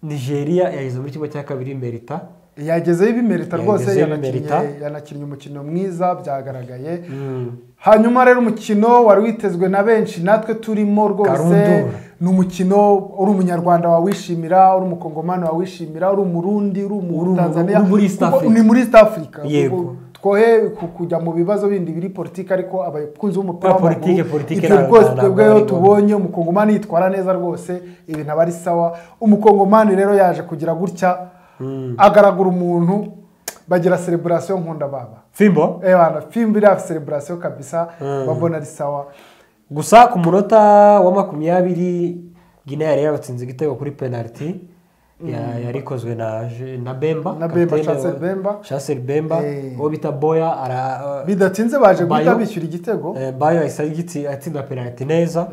nigeria yageze muri kimwe cya kabiri merita yagezeho ibimerita rwose Yagezeho yanakinnye- ibimerita. yanakinnye umukino mwiza byagaragaye Mm. hanyuma rero umukino wari witezwe na benshi natwe turimo rwose Karundura. ni umukino uri umunyarwanda wawishimira uri umukongomani wawishimira uri umurundi uri Uri- umutanzaniya uri muri East kuko Africa. ni muri east africa Yego. Kuko twohe ku- kujya mu bibazo bindi biri politiki ariko abakunzi b'umupira Kubera politiki, w'amaguru, politiki ibyo ntabwo- rwose ntabwo twebwe ari iyo ngombwa. tubonye umukongomani yitwara neza rwose ibintu aba ari sawa umukongomani rero yaje kugira gutya agaragura umuntu bagira sereburasiyo nkunda baba fimbo Eh, bana fimbo iriya sereburasiyo kabisa babona ari sawa gusa ku munota wa makumyabiri gine yari yabatsinze igitego kuri penaliti yari ikozwe na Je- na bemba Na Bemba, kapitene wa- Chancel Bemba. Chancel bemba Eh. uwo bita boya ara bidatinze baje guhita Bayo. bishyura igitego Eh, bayo ahise agitsi- atsinda penaliti neza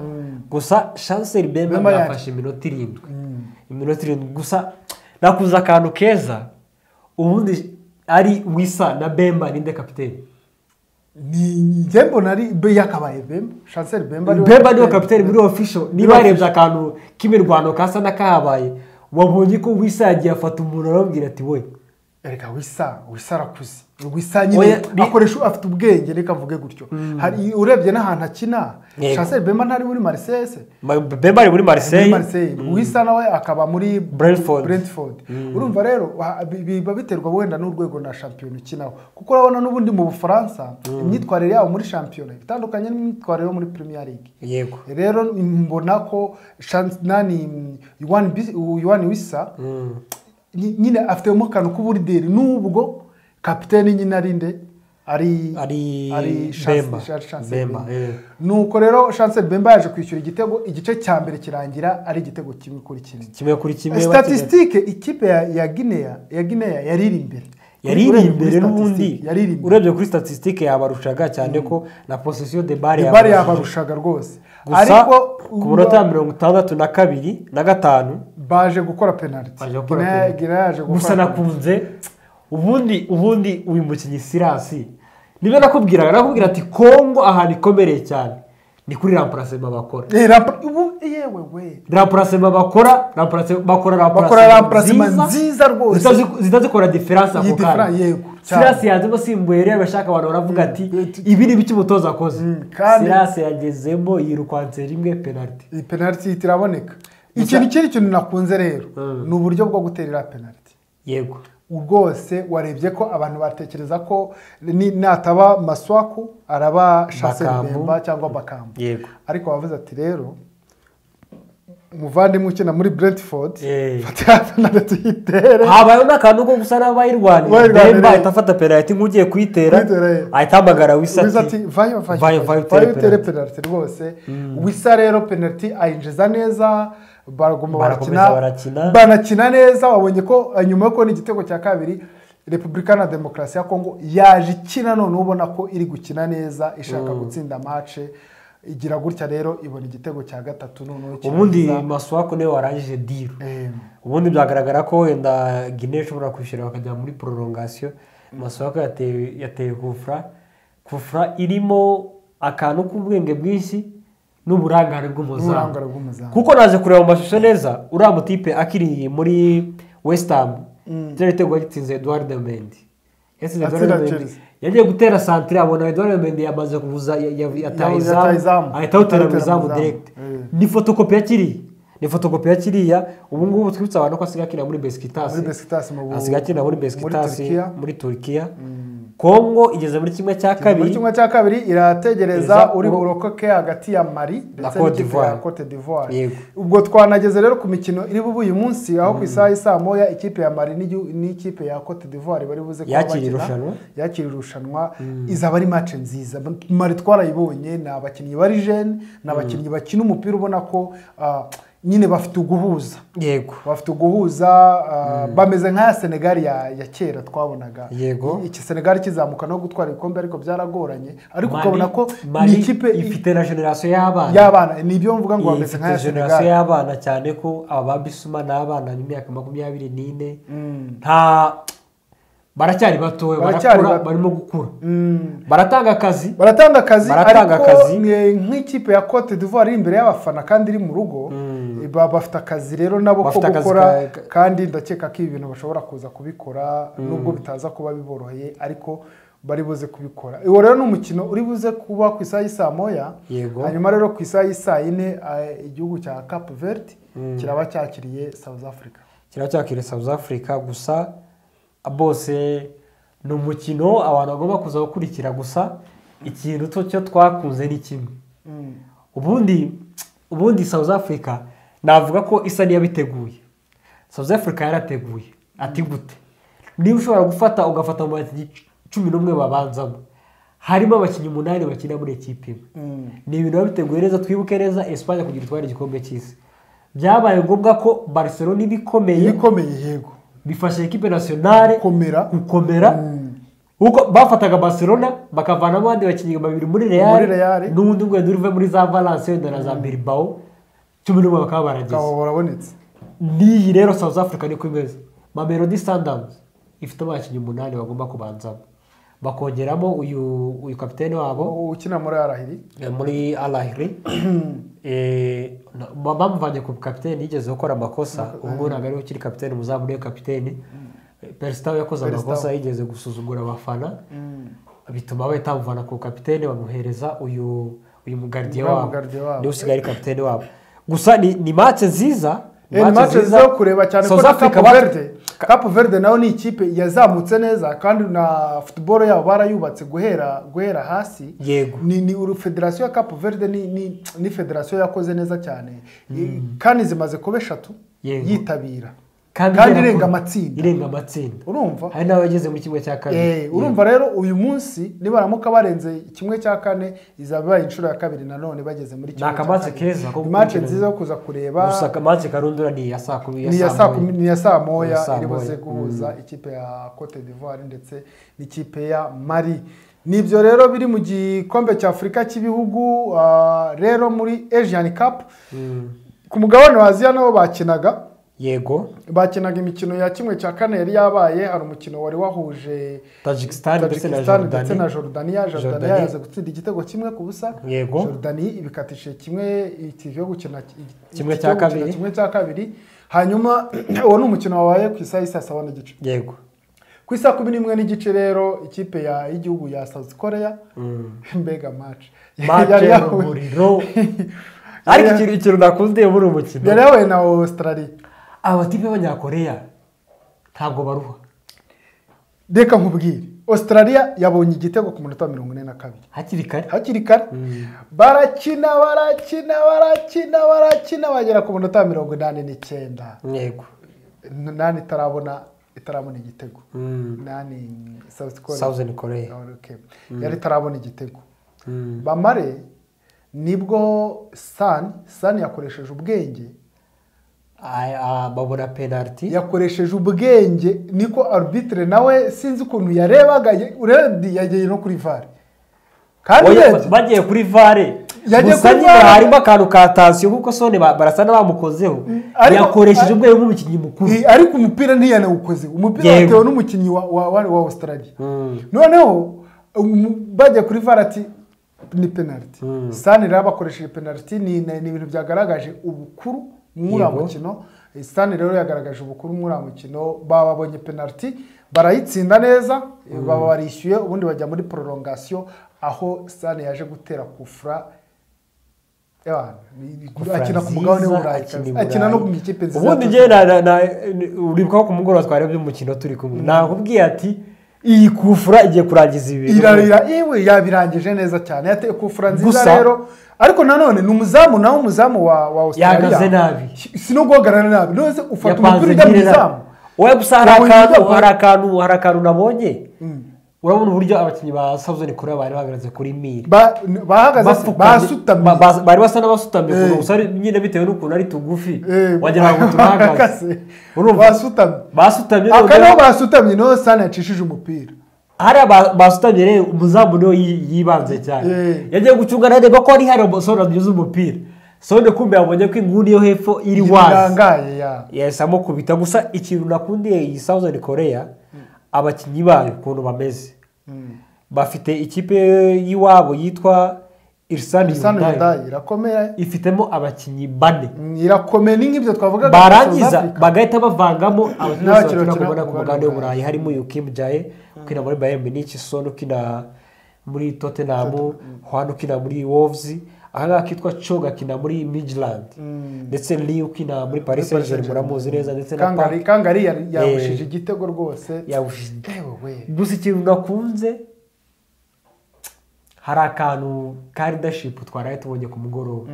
gusa chancel bemba Bemba yaje. yafashe iminota irindwi iminota irindwi gusa nakuze akantu keza ubundi ari wisa na bemba ninde kapiteni ni njye mbona ari be yakabaye bemba chancel bemba ariwe- bemba niwe kapiteni muri ofisho niba Muri yarebye akantu k'imirwano kasa n'akahabaye wabonye ko wisa yagiye afata umuntu aramubwira ati we erega wisa wisa arakuze wisa nyine Oya, bi- akoresha afite ubwenge reka mvuge gutyo hari urebye n'ahantu akina Yego. chancel bemba ntari muri marisese Ma- bemba ari muri muri mariseye marisese wisa nawe akaba muri Brentford. brentford urumva rero wa- bi- biba biterwa wenda n'urwego na shampiyona ukinaho kuko urabona n'ubundi mu bufaransa imyitwarire yabo muri shampiyona itandukanye n'imyitwarire yo muri premier league yego rero mbona ko Chan- nani mm, Yuan Bis- Yuan wisa ny- nyine afitemo akantu k'uburideri n'ubwo kapitene nyine ari nde ari Ari Chance- Bemba. Chance- Chance Bemba, Bemba. eh. nuko rero Chancel Bemba yaje kwishyura igitego igice cya mbere kirangira ari igitego kimwe kuri kimwe kimwe kuri kimwe statistique ikipe ya, ya Guinea ya Guinea yari iri imbere yari iri Urebye kuri imbere n'ubundi statistique, yari iri imbere urebye kuri statisitike yabarushaga cyane ko na posisiyo de bare Bari yabarushaga rwose gusa ku munota ya mirongo itandatu na kabiri na gatanu baje gukora penaliti Baje gukora Guinea- penalty. Guinea yaje gukora gusa penalty. nakunze ubundi ubundi uyu mukinnyi sirasi niba nakubwiraga nakubwira ati kongo ahantu ikomereye cyane ni kuri rampurasema bakora Eh, rampa- ubu yewe we rampurasema bakora rampurasema bakora bakora ramparasima nziza, nziza rwose zitazi- zitazikora diferanse ako Iyi difference, kanya yego, cyane. sirasi yanzemo simbuye rero abashaka abantu baravuga ati Mm. ibi ni ibiki umutoza akoze kandi- sirasi yagezemo yirukanse rimwe penaliti iyi penaliti ihita iraboneka ikintu ikindi kintu nakunze rero ni uburyo bwo guterera penaliti yego rwose warebye ko abantu batekereza ko ni- nataba maswaku araba Bakambu. shaserbemba cyangwa bakambu yego ariko wavuze ati rero umuvandimwe ukina muri brentford Eh. fata penaliti yitere habayeho n'akantu ko gusa n'abayirwanira Bayirwanira. bemba ahita afata penaliti nk'ugiye kuyitera Kuyitera, ye. ahita ahamagara wisa wisa ati ati vayo Vayo, vayo vayo utere vayo utere penalty." penaliti rwose wisa rero penaliti ayinjiza neza baraguma Barakomeza barakina. barakina banakina neza babonye ko eh, nyuma yo kubona igitego cya kabiri repubulika na demokarasi ya kongo yaje ikina none ubona ko iri gukina neza ishaka gutsinda mace igira gutya rero ibona igitego cya gatatu noneho ubundi kirangiza. maswako niwe warangije diru Eh, ubundi byagaragara ko wenda gine ishobora kwishyura bakajya muri prolongation maswako yatewe yateye kufra kufra irimo akantu k'ubwenge bwinshi n'uburangare bw'umuzamu n'uburangare bw'umuzamu kuko naje kureba mu mashusho neza uriya mutipe akiri muri west ham kiriya gitego yagitsinze eduard mendi yatsinze Atsinda eduard mendi Chelsea. yagiye gutera santire abona eduard mendi yamaze kuvuza ya- ya- yataha Yataha izamu izamu. ahita Awutera awutera mu mu izamu izamu. direkite Eh. ni fotokopi ya kiriya ni fotokopi ya kiriya ubu ngubu twibutsa abantu ko asigaye akina muri besikitasi Muri Besiktas mu bu- asigaye akina muri besikitasi Turkiya. muri turukiya kongo igeze muri kimwe cya muri kabiri kimwe cya kabiri Eza irategereza uri uru- burokoke hagati ya mari ndetse Côte n'ikipe d'Ivoire. ya cote d'ivoire Yego. ubwo twanageze rero ku mikino iri bube uyu munsi aho ku isaha y'i moya ikipe ya mari n'igihu- n'ikipe ya cote d'ivoire bari buze kuba Yakira bakina. irushanwa. yakira irushanwa izaba ari mace nziza mari twarayibonye ni abakinnyi bari jene ni abakinnyi bakina umupira ubona ko ah, nyine bafite uguhuza yego bafite uguhuza ah, bameze nk'aya senegali ya, ya kera twabonaga Yego. iki senegali kizamuka no gutwara ibikombe ariko byaragoranye ariko Mali- ukabona ko Mali ni ikipe i- ifite na generasiyo y'abana y'abana ni ibyo mvuga ngo bameze ifite nk'aya generasiyo senegali y'abana cyane ko aba ba bisuma ni abana b'imyaka makumyabiri n'ine nta baracyari batoya Baracyari barakura bato. barimo gukura Mm. baratanga akazi baratanga akazi Baratanga ariko akazi. ni- nk'ikipe ya cote d'ivoire iri imbere y'abafana kandi iri mu rugo baba bafite akazi rero nabo ko Bafite akazi gukora ka- kandi ndakeka ko ibi bintu bashobora kuza kubikora nubwo bitaza kuba biboroheye ariko bari buze kubikora uwo rero ni umukino uri buze kuba ku isaha y'isaa moya Yego. hanyuma rero ku isaha y'isaa yine eh, igihugu cya cape verde kiraba cyakiriye south africa kiraba cyakira south africa gusa bose ni umukino abantu bagomba kuza gukurikira gusa ikintu cyo cyo twakunze ni kimwe ubundi ubundi south africa navuga ko isa n'iyabiteguye south africa yarateguye ati gute niba ushobora gufata ugafata mu bakinnyi cumi n'umwe babanzamo harimo abakinnyi umunani bakina muri ekipi imwe ni ibintu biba biteguye neza twibuke neza esipanye kugira itware igikombe cy'isi byabaye ngombwa ko barcelona iba ikomeye ibikomeye yego bifasha ekipe nasiyonale gukomera gukomera kuko bafataga barcelona bakavanamo abandi bakinnyi babiri muri Muri Real. real n'undi umwe uve muri za valence wenda na za bilbao cumi n'umwe bakaba barageze ukaba warabonetse n'iyi rero south africa niko imeze mamelodi sundowns ifite abakinnyi umunani bagomba kubanzamo bakongeramo uyu uyu kapitene wabo ukina muri arahiri Eh, muri alahiri bamuvanye ku kapiteni yigeze gukora amakosa ubwo ntabwo ariwe ukiri kapiteni muzamu niwe kapiteni peresitawe yakoze Perisitawo. amakosa yigeze gusuzugura abafana bituma bahita bamuvana ku kapiteni bamuhereza uyu uyu mugardiye Uriya wabo mugardiye wabo. niwe usigaye ari kapiteni wabo gusa ni ni mace nziza Eh, ni match nziza yo kureba cyane ko South na Africa Cape ba- Verde Cape Verde nayo ni ikipe yazamutse neza kandi na football yabo barayubatse guhera guhera hasi Yego. ni ni uru- federasiyo ya Cape Verde ni ni, ni federasiyo yakoze neza cyane kandi zimaze kuba eshatu Yego. yitabira kandi kandi igera irenga kure. amatsinda. irenga amatsinda urumva hari n'aho yageze muri kimwe cya kabiri Eh, urumva rero uyu munsi nibaramuka barenze kimwe cya kane izaba ibaye inshuro ya kabiri nanone bageze muri kimwe cya akamatch kane. keza ko Ni match gukurikirana. nziza yo kuza kureba gusa mace karundura ni iya saa kumi ni iya saa kumi ni iya saa Iya moya saa iri buze moya, guhuza ikipe ya cote d'ivoire ndetse n'ikipe ya mari ni ibyo rero biri mu gikombe cya afurika cy'ibihugu ah, rero muri asian cup ku mugabane wa aziya nabo bakinaga yego bakinaga imikino ya kimwe cya kane yari yabaye hari umukino wari wahuje tajikisitani ndetse na Tajikistan ndetse na jorodani Jordania Jordania Jordania. yaza gutsinda igitego kimwe ku busa Yego. Jordania ibikatishije kimwe iki cyo gukina Kimwe iki cya cyo gukina kabiri. kimwe cya kabiri hanyuma uwo ni umukino wabaye ku isaha isa sawa n'igice yego ku isaha kumi n'imwe n'igice rero ikipe ya- y'igihugu ya South Korea mbega match Match Yari yahuye- y'urumuriro. ariko ikintu ikintu nakunze muri uyu yari mukino yahuye na Australia abatipe b'abanyakoreya ntabwo baruha reka nkubwire Australia yabonye igitego ku munota wa mirongo ine na kabiri hakiri kare hakiri kare barakina barakina barakina barakina bagera ku munota wa mirongo inani n'icyenda yego nani itarabona itarabona igitego Mm. nani South Korea. Southern Korea. Ah, okay. yari itarabona igitego bamare nibwo sani sani yakoresheje ubwenge Ay- ah, babona penaliti yakoresheje ubwenge niko arbitire nawe sinzi ukuntu yarebaga ye- urebye yageye no kuri vare kandi urebye bagiye kuri vare Yagiye gusa kuri nyine VAR. harimo akantu ka tansiyo kuko sone ba- barasa n'abamukozeho Ariko- yakoresheje ubwenge bw'umukinnyi mukuru Eh, ariko umupira ntiyanawukoze umupira Yego. watewe n'umukinnyi wa, wa, wa, wa australia Mm. noneho um, bajya kuri var ati ni penaliti sani rero bakoresheje penaliti ni ni ni ibintu byagaragaje ubukuru muri uriya Yego. mukino Eh, sani rero yagaragaje ubukuru muri uriya mukino bababonye penaliti barayitsinda neza eh, baba barishyuye ubundi bajya muri prolongation aho sani yaje gutera kufra Yeah, ni- ni- akina ku mugabane w'uburayi Akina i akina no ku Burayi. ikipe nziza ubundi njye na- na- na- uribuka ko ku mugoroba twarebye umukino turi kumwe nakubwiye ati iyi kufura igiye kurangiza ibi bintu." irarira iwe yabirangije neza cyane yateye kufura nziza Gusa- rero ariko nanone ni umuzamu nawe umuzamu wa wa Yahagaze nabi. si no guhagarara nabi nose ufata Yapanze umupira ujya mu ngira- izamu oya gusa hari Yabonye akantu ibyago. hari akantu hari akantu nabonye urabona uburyo abakinnyi ba Southern Korea bari bahagaze kuri miri Ba- bahagaze se, Bapfukamye. basutamye Ba- ba- bari basa n'abasutamye Eh. gusa ari- nyine bitewe n'ukuntu ari tugufi Eh, wagira ngo turahagaze bahagaze. urumva basutamye basutamye aka niho noneho- basutamye niho sana yacishije umupira hariya ba- basutamye rero umuzamu niwe yi- yibanze cyane Eh. yagiye gucunga areba ko ari hari umusore waduze umupira sone kumbe yabonye ko inguni yo hepfo iri wazi irangaye ya yahise amukubita gusa ikintu nakundiye iyi Southern Korea abakinnyi bayo ukuntu bameze bafite ikipe y'iwabo yitwa irisani Bisa yundayi n'ubudayi irakomeye ifitemo abakinnyi bane Mm, irakomeye ni nk'ibyo twavugaga bya South barangiza Africa. bagahita bavangamo abakinnyi bose N'abakiriya bakina ku bakina mbona ku ku mugabane mugabane w'uburayi harimo yukim jaye ukina muri bayern munich son ukina muri tottenham juan ukina muri wolves ahangaha akitwa chog akina muri midland ndetse lee ukina muri paris saint germain muramuzi neza ndetse na Park. kangari kangari yari- Eh. yabushije igitego rwose yabushije yewe we gusa ikintu nakunze hari akantu ka leadership twaraye tubonye ku mugoroba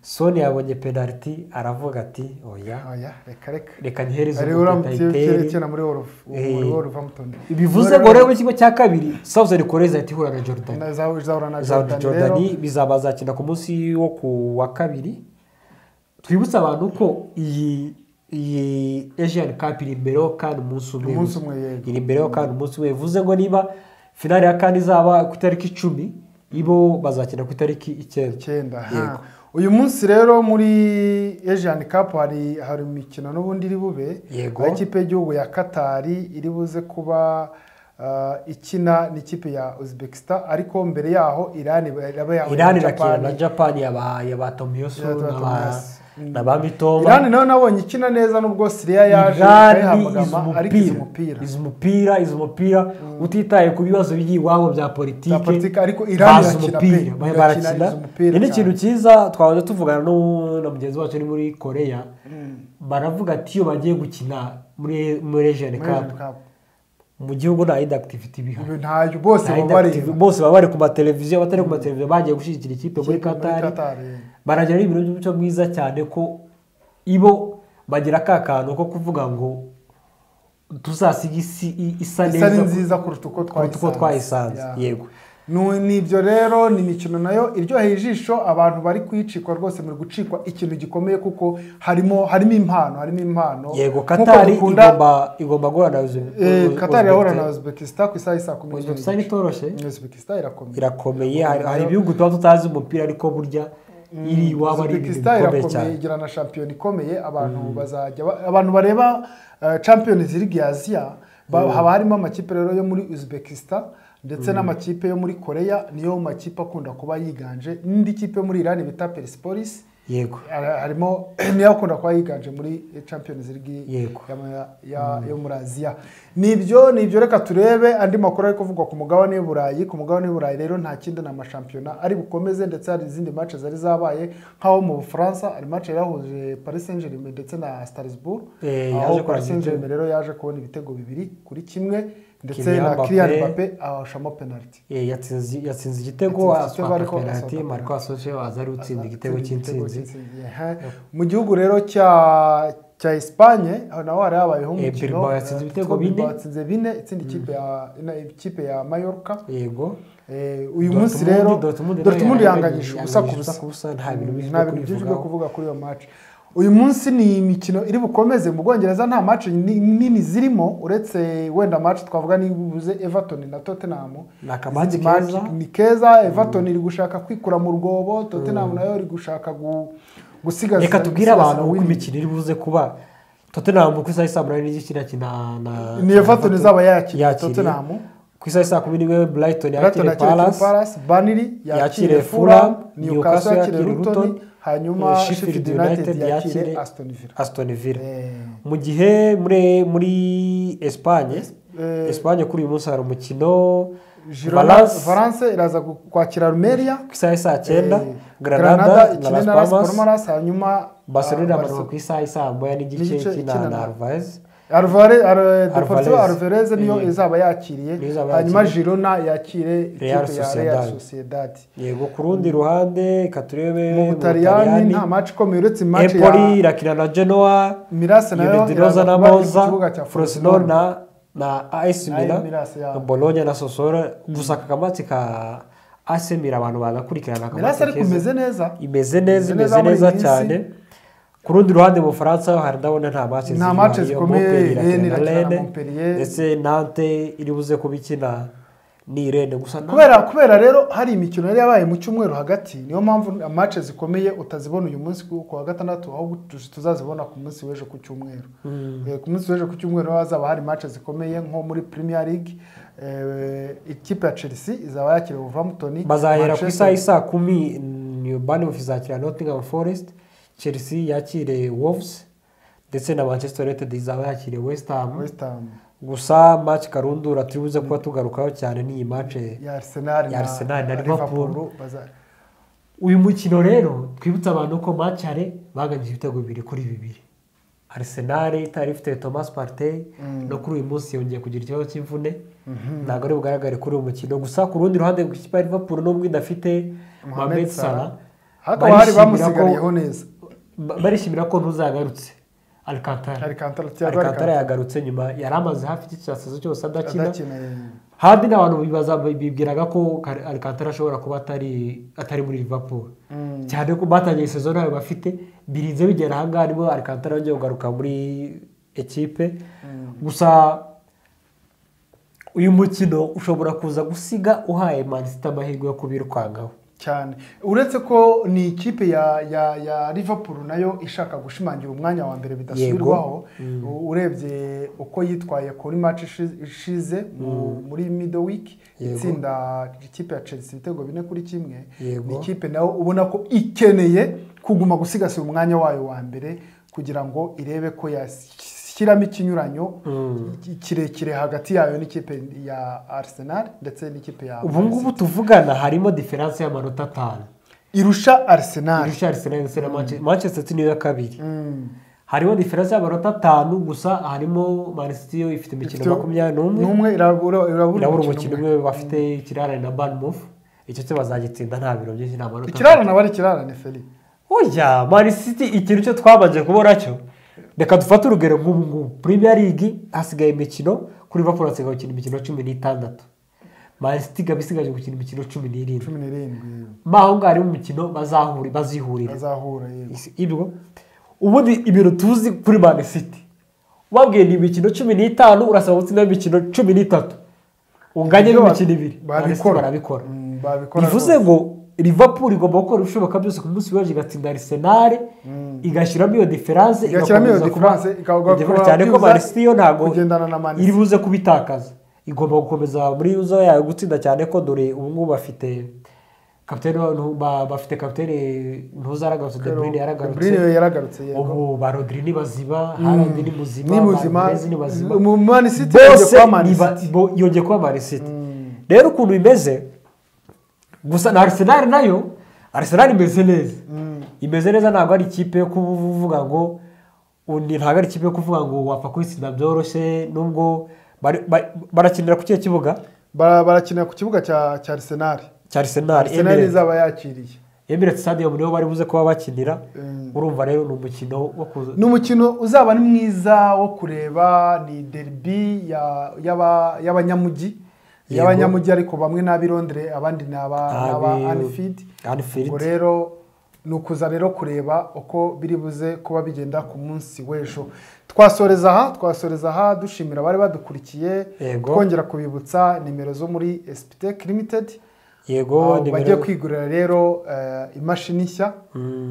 soni yabonye penaliti aravuga ati oya oya reka reka reka ntihereze ariwe uramutse muri worofu muri Eh. worofu amutonde bivuze ngo rero ikigo cya kabiri sawuzi ari koreza ahita ihura na jordan zahura na za rero jordan bizaba zakina ku munsi wo ku wa kabiri twibutse abantu ko iyi iyi asian cup iri imbereho kandi umunsi umwe umunsi umwe yego iri imbereho kandi umunsi umwe bivuze ngo niba finale ya kane izaba ku itariki icumi ibo bazakina ku itariki icyenda icyenda aha. Yego. uyu munsi rero muri asian cup hari hari imikino n'ubundi iri bube Yego. aho ikipe y'igihugu ya katari iri buze kuba ah, ikina n'ikipe ya uzbekistan ariko mbere yaho irani iraba yahuye irani na irakina Japani. na japan yaba yaba tomiyosu Ya n'aba- Tomiyasu. Mm. na ba mitoma irani nawe nabonye ikina neza n'ubwo siriya yaje irani izi ikayihamagama ariko izi umupira umupira izi umupira izi umupira utitaye ku bibazo biri iwabo bya politiki Bya politiki, ariko Iran bazi irakina umupira pe, ba- irakina, barakina izi umupira Ni n'ikintu cyane. cyiza twahoze tuvugana n'u- na mugenzi wacu uri muri koreya baravuga ati iyo bagiye gukina muri muri ejeni Muri Asian kapu Cup. mu gihugu nta yindi akitiviti ibihari Ibi ntayo bose Nta baba yindi bareba activity- bose baba bari ku mateleviziyo abatari ku mateleviziyo bagiye gushyigikira ikipe muri Ikipe muri katari Qatar, yego. baragira ibintu by'umuco mwiza cyane ko ibo bagira ka kantu ko kuvuga ngo tuzasiga isi i- isa isa ni neza nziza kuruta uko kuruta uko twayisanze Ya. yego Nu- ni ibyo rero ni imikino nayo iryoheye ijisho abantu bari kuyicikwa rwose muri gucikwa ikintu gikomeye kuko harimo harimo impano harimo impano yego Nk'uko katari dukunda- igomba igomba guhura na Eh, Qatar irahura na Uzbekistan ku isaha y'isa kumi uzbekistan n'imwe uzbekistan itoroshye Uzbekistan irakomeye irakomeye hari hari ibihugu tuba tutazi umupira ariko burya iri iwabo ari ibintu Uzbekistan bikomeye irakomeye cyane igira na shampiyona ikomeye abantu bazajya ba- abantu bareba eh, Champions League ya Asia ba- haba harimo amakipe rero yo muri Uzbekistan ndetse n'amakipe yo muri Korea niyo makipe akunda kuba yiganje n'indi kipe yo muri Iran bita Persepolis yego Ara- harimo niyo akunda kuba yiganje muri Champions League Yego. ya- ya- yo muri Aziya ni ibyo ni ibyo reka turebe andi makuru ari kuvugwa ku mugabane w'i Burayi ku mugabane w'i Burayi rero nta kindi ni amashampiyona ari bukomeze ndetse hari izindi match zari zabaye nk'aho mu Bufaransa hari match yahuje Paris Saint-Germain ndetse na Strasbourg Eh, yaje aho kurangira Paris Saint-Germain rero yaje kubona ibitego bibiri kuri kimwe ndetse na Kylian Mbappé. Mbappé awashamo penalty Eh, yatsinze yatsinze igitego Yatsinze igitego, aswaka ariko penaliti asohoka mariko asoje aza ari utsinda igitego cy'insinzi Aha. mu gihugu rero cya cya Espagne aho naho hari habayeho Eh, umukino Bilbao yatsinze eh, ibitego Atletico bine. Bilbao yatsinze bine itsinda ikipe ya ina- ikipe ya Mallorca yego Eh, uyu Dortmund- munsi rero Dortmund nayo Dortmund yari yahanganyije ubusa ku yahanganyije busa ku busa, nta bintu byinshi nta byo bintu byinshi byo kubivugaho. kuvuga kuri iyo match uyu munsi ni imikino iri bukomeze mu Bwongereza nta match ni- nini zirimo uretse wenda match twavuga nibuze Everton na Tottenham Ni akamanza Izindi match keza. ni keza Everton iri gushaka kwikura mu rwobo Tottenham nayo iri gushaka gu- gusigaza reka tubwire abantu uko win. imikino iri buze kuba tottenham ku isaha y'isa munani n'igice irakina na ni Everton izaba yakira Tottenham ku isaha y'isa kumi n'imwe brighton Brighton yakire yakira Crystal palace Palace Burnley yakire yakire Fulham Fulham, Newcastle yakire yakire Luton Luton, hanyuma eh, Sheffield United yakire Aston Villa aston villa Eh, mu gihe muri muri espagne eh, espagne kuri uyu munsi hari umukino Girona- Valence- Valence iraza gu- kwakira Rumeria ku isaha y'isa cyenda Eh, granada na ikine las na Las palmas Palmas hanyuma barcelona ah, amanuka ku isaha isaa moya n'igice N'igice kina ikina na na- arvaez Alvare- Al- Deportivo Alvarez. Alvarez niyo Eh. izaba yakiriye Niyo izaba hanyuma yakiriye. Girona yakire ikipe Real ya Sociedad. Real Sociedad yego ku rundi ruhande reka turebe mu Butaliyani nta match ikomeye uretse match empoli ya irakina na genoa Mirase nayo yunidinoza na kuba iri ku moza kibuga cya frosinone Frosinone na na as Ay, mila Milas, ya. na bologna na sosoro gusa aka kamatsi ka as mila abantu bagakurikirana Mirase akamatsi ariko keza imeze neza imeze Imeze neza imeze neza muri neza iyi minsi. cyane ku rundi ruhande mu bufaransa hari ndabona nta matsi Nta match zikomeye, irakina Rennes na irakina na rene Montpellier. ndetse nante iri buze kuba ikina ni irende gusa nta- kubera kubera rero hari imikino yari yabaye mu cyumweru hagati niyo mpamvu amace zikomeye utazibona uyu munsi ku ku wa gatandatu ahubwo tu- tuzazibona ku munsi w'ejo ku cyumweru Eh, ku munsi w'ejo ku cyumweru niho hazaba hari mace zikomeye nko muri premier league Eh, ikipe ya chelsea izaba yakiriye wolverhampton bazahera ku Manchester- isaha isaa kumi new bani ofu izakira nottingham forest chelsea yakire wolves ndetse na manchester united izaba yakiriye west ham west ham gusa maci karundura turi buze kuba tugarukaho cyane n'iyi maci ya arsenal Ya Arsenal na Liverpool. baza- uyu mukino rero twibutsa abantu ko macare baganyije ibitego bibiri kuri bibiri arisenali itari ifite thomas partey no kuri uyu munsi yongeye kugira ikibazo cy'imvune ntabwo ari bugaragare kuri uyu mukino gusa ku rundi ruhande rw'ikipe ya liverpool nubwo idafite mohamed Mohamed salah Salah. hakaba hari barishimira ko- bamusigariyeho neza ba- barishimira ko ntuzagarutse alcantara Alcantara, Thiago alcantara Alcantara. yagarutse nyuma yari amaze hafi icyiciro cyose adakina adakina eh. handi n'abantu bibaza bibwiraga ko Kar- Alcantara ashobora kuba atari atari muri Liverpool cyane ko batangiye sezo ntayo bafite birinze bigera ahangaha nibo Alcantara yongeye kugaruka muri ekipe gusa uyu mukino ushobora kuza gusiga uhaye Man City amahirwe yo kubirukangaho cyane uretse ko ni ikipe ya ya ya liverpool nayo ishaka gushimangira umwanya wa mbere bidasubirwaho U- urebye uko yitwaye kuri match ishi- ishize mu- muri middle week Yego. itsinda ikipe ya chelsea ibitego bine kuri kimwe Yego. ni ikipe nayo ubona ko ikeneye kuguma gusigasira umwanya wayo wa mbere kugira ngo irebe ko yashyiramo ikinyuranyo ki- kirekire hagati yayo n'ikipe ya arsenal ndetse n'ikipe ya ubu ngubu tuvugana harimo diferanse y'amanota atanu irusha arsenal irusha Arsenal ndetse na Manchester Manchester City niyo ya kabiri Mm. harimo diferanse y'amanota atanu gusa harimo Man City yo ifite imikino Ifite- makumyabiri n'umwe n'umwe irabura irabura irabura umukino umwe bafite ikirarane na banmufu icyo cyo bazagitsinda nta biro byinshi nta manota ikirarane aba ari ikirarane feri oya mani siti ikintu cyo twabanje kubona cyo reka dufate urugero nk'ubu ngubu premier league hasigaye imikino kuri liverpool hasigaye gukina imikino cumi n'itandatu mani siti ikaba isigaje gukina imikino cumi n'irindwi cumi n'irindwi mo aho ngaho harimo umukino bazahuri bazihurira azahura yego ibyo ubundi ibintu tuzi kuri mani siti wabwiye ni imikino cumi n'itanu urasaba gutsinda imikino cumi n'itanu unganye Ibyo n'imikino ibiri Man City babikora barabikora Mm, babikora bivuze rwose. ngo Liverpool igomba gukora ibishoboka byose ku munsi w'ejo igatsinda Arsenal igashyiramo iyo diferanse Igashyiramo iyo igakomeza kuba- difference, ikagwa- Difference cyane ko kuba- Man City yo ntabwo kugendana na Man City. iri buze kubitakaza igomba gukomeza muri uza yayo gutsinda cyane ko dore ubu ngubu bafite kapitene wa- ntu- ba- bafite kapitene ntuza yaragarutse De Bruyne De Bruyne yaragarutse yaragarutse yego ubu ba Rodri ni baziba Haaland ni muzima ni muzima Martinez ni bazima mu Man City bose yongeye kuba Man ni ba- City. bo- yongeye kuba marisiti rero ukuntu bimeze gusa na arisenali nayo arisenali imeze neza imeze neza ntabwo ari ikipe yo kuvuga ngo undi ntabwo ari ikipe yo kuvuga ngo wapfa kuyitsinda byoroshye nubwo bari- bari- barakinira ku kihe kibuga Bara- barakinira ku kibuga cya cya arsenal cya arisenali arsenal izaba yakiriye emireti sitadiyo niho bari buze kuba bakinira Mm. urumva rero ni umukino wo kuza ni umukino uzaba ni mwiza wo kureba ni derby ya- y'aba- y'abanyamujyi Yego. y'abanyamujyi ariko bamwe n'ab'i Londres abandi ni aba ni aba Abi- Anfield Anfield. ubwo rero ni ukuza rero kureba uko biri buze kuba bigenda ku munsi w'ejo twasoreza aha twasoreza aha dushimira abari badukurikiye Yego. twongera kubibutsa nimero zo muri Espitec Limited yego aho bajya nimero- kwigurira rero eh, imashini nshya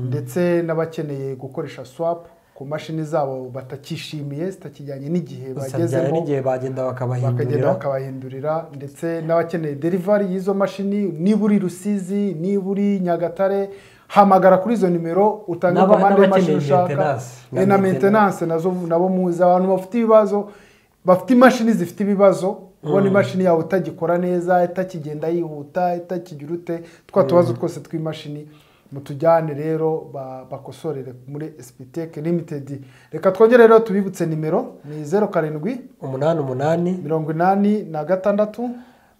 ndetse n'abakeneye gukoresha swapu ku mashini zabo batakishimiye zitakijyanye n'igihe gusangira bagezemo n'igihe bagenda bakagenda bakabahindurira bakabahindurira ndetse n'abakeneye derivari y'izo mashini niba uri rusizi niba uri nyagatare hamagara kuri izo nimero utange N'aba- komande y'imashini n'abakeneye ushaka maintenance. Eh, na maintenance nazo nabo muzi abantu bafite ibibazo bafite imashini zifite ibibazo ubona imashini yawe itagikora neza itakigenda yihuta itakigira ute twa tubazo twose tw'imashini mutujyane rero ba- bakosorere muri Espitec Limited reka twongere rero tubibutse nimero ni zeru karindwi umunani umunani mirongo inani na gatandatu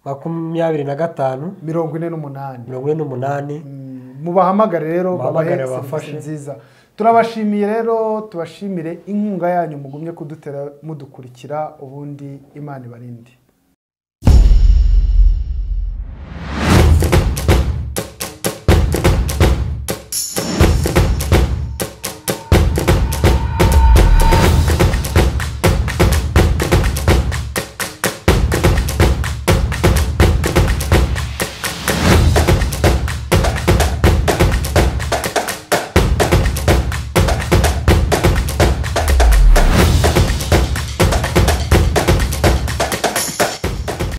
makumyabiri na gatanu mirongo ine n'umunani mirongo ine n'umunani Mm, mubahamagare rero Mubahamagare babahe babafashe. serivisi nziza turabashimiye rero tubashimire inkunga yanyu mugumye kudutera mudukurikira ubundi imana ibarinde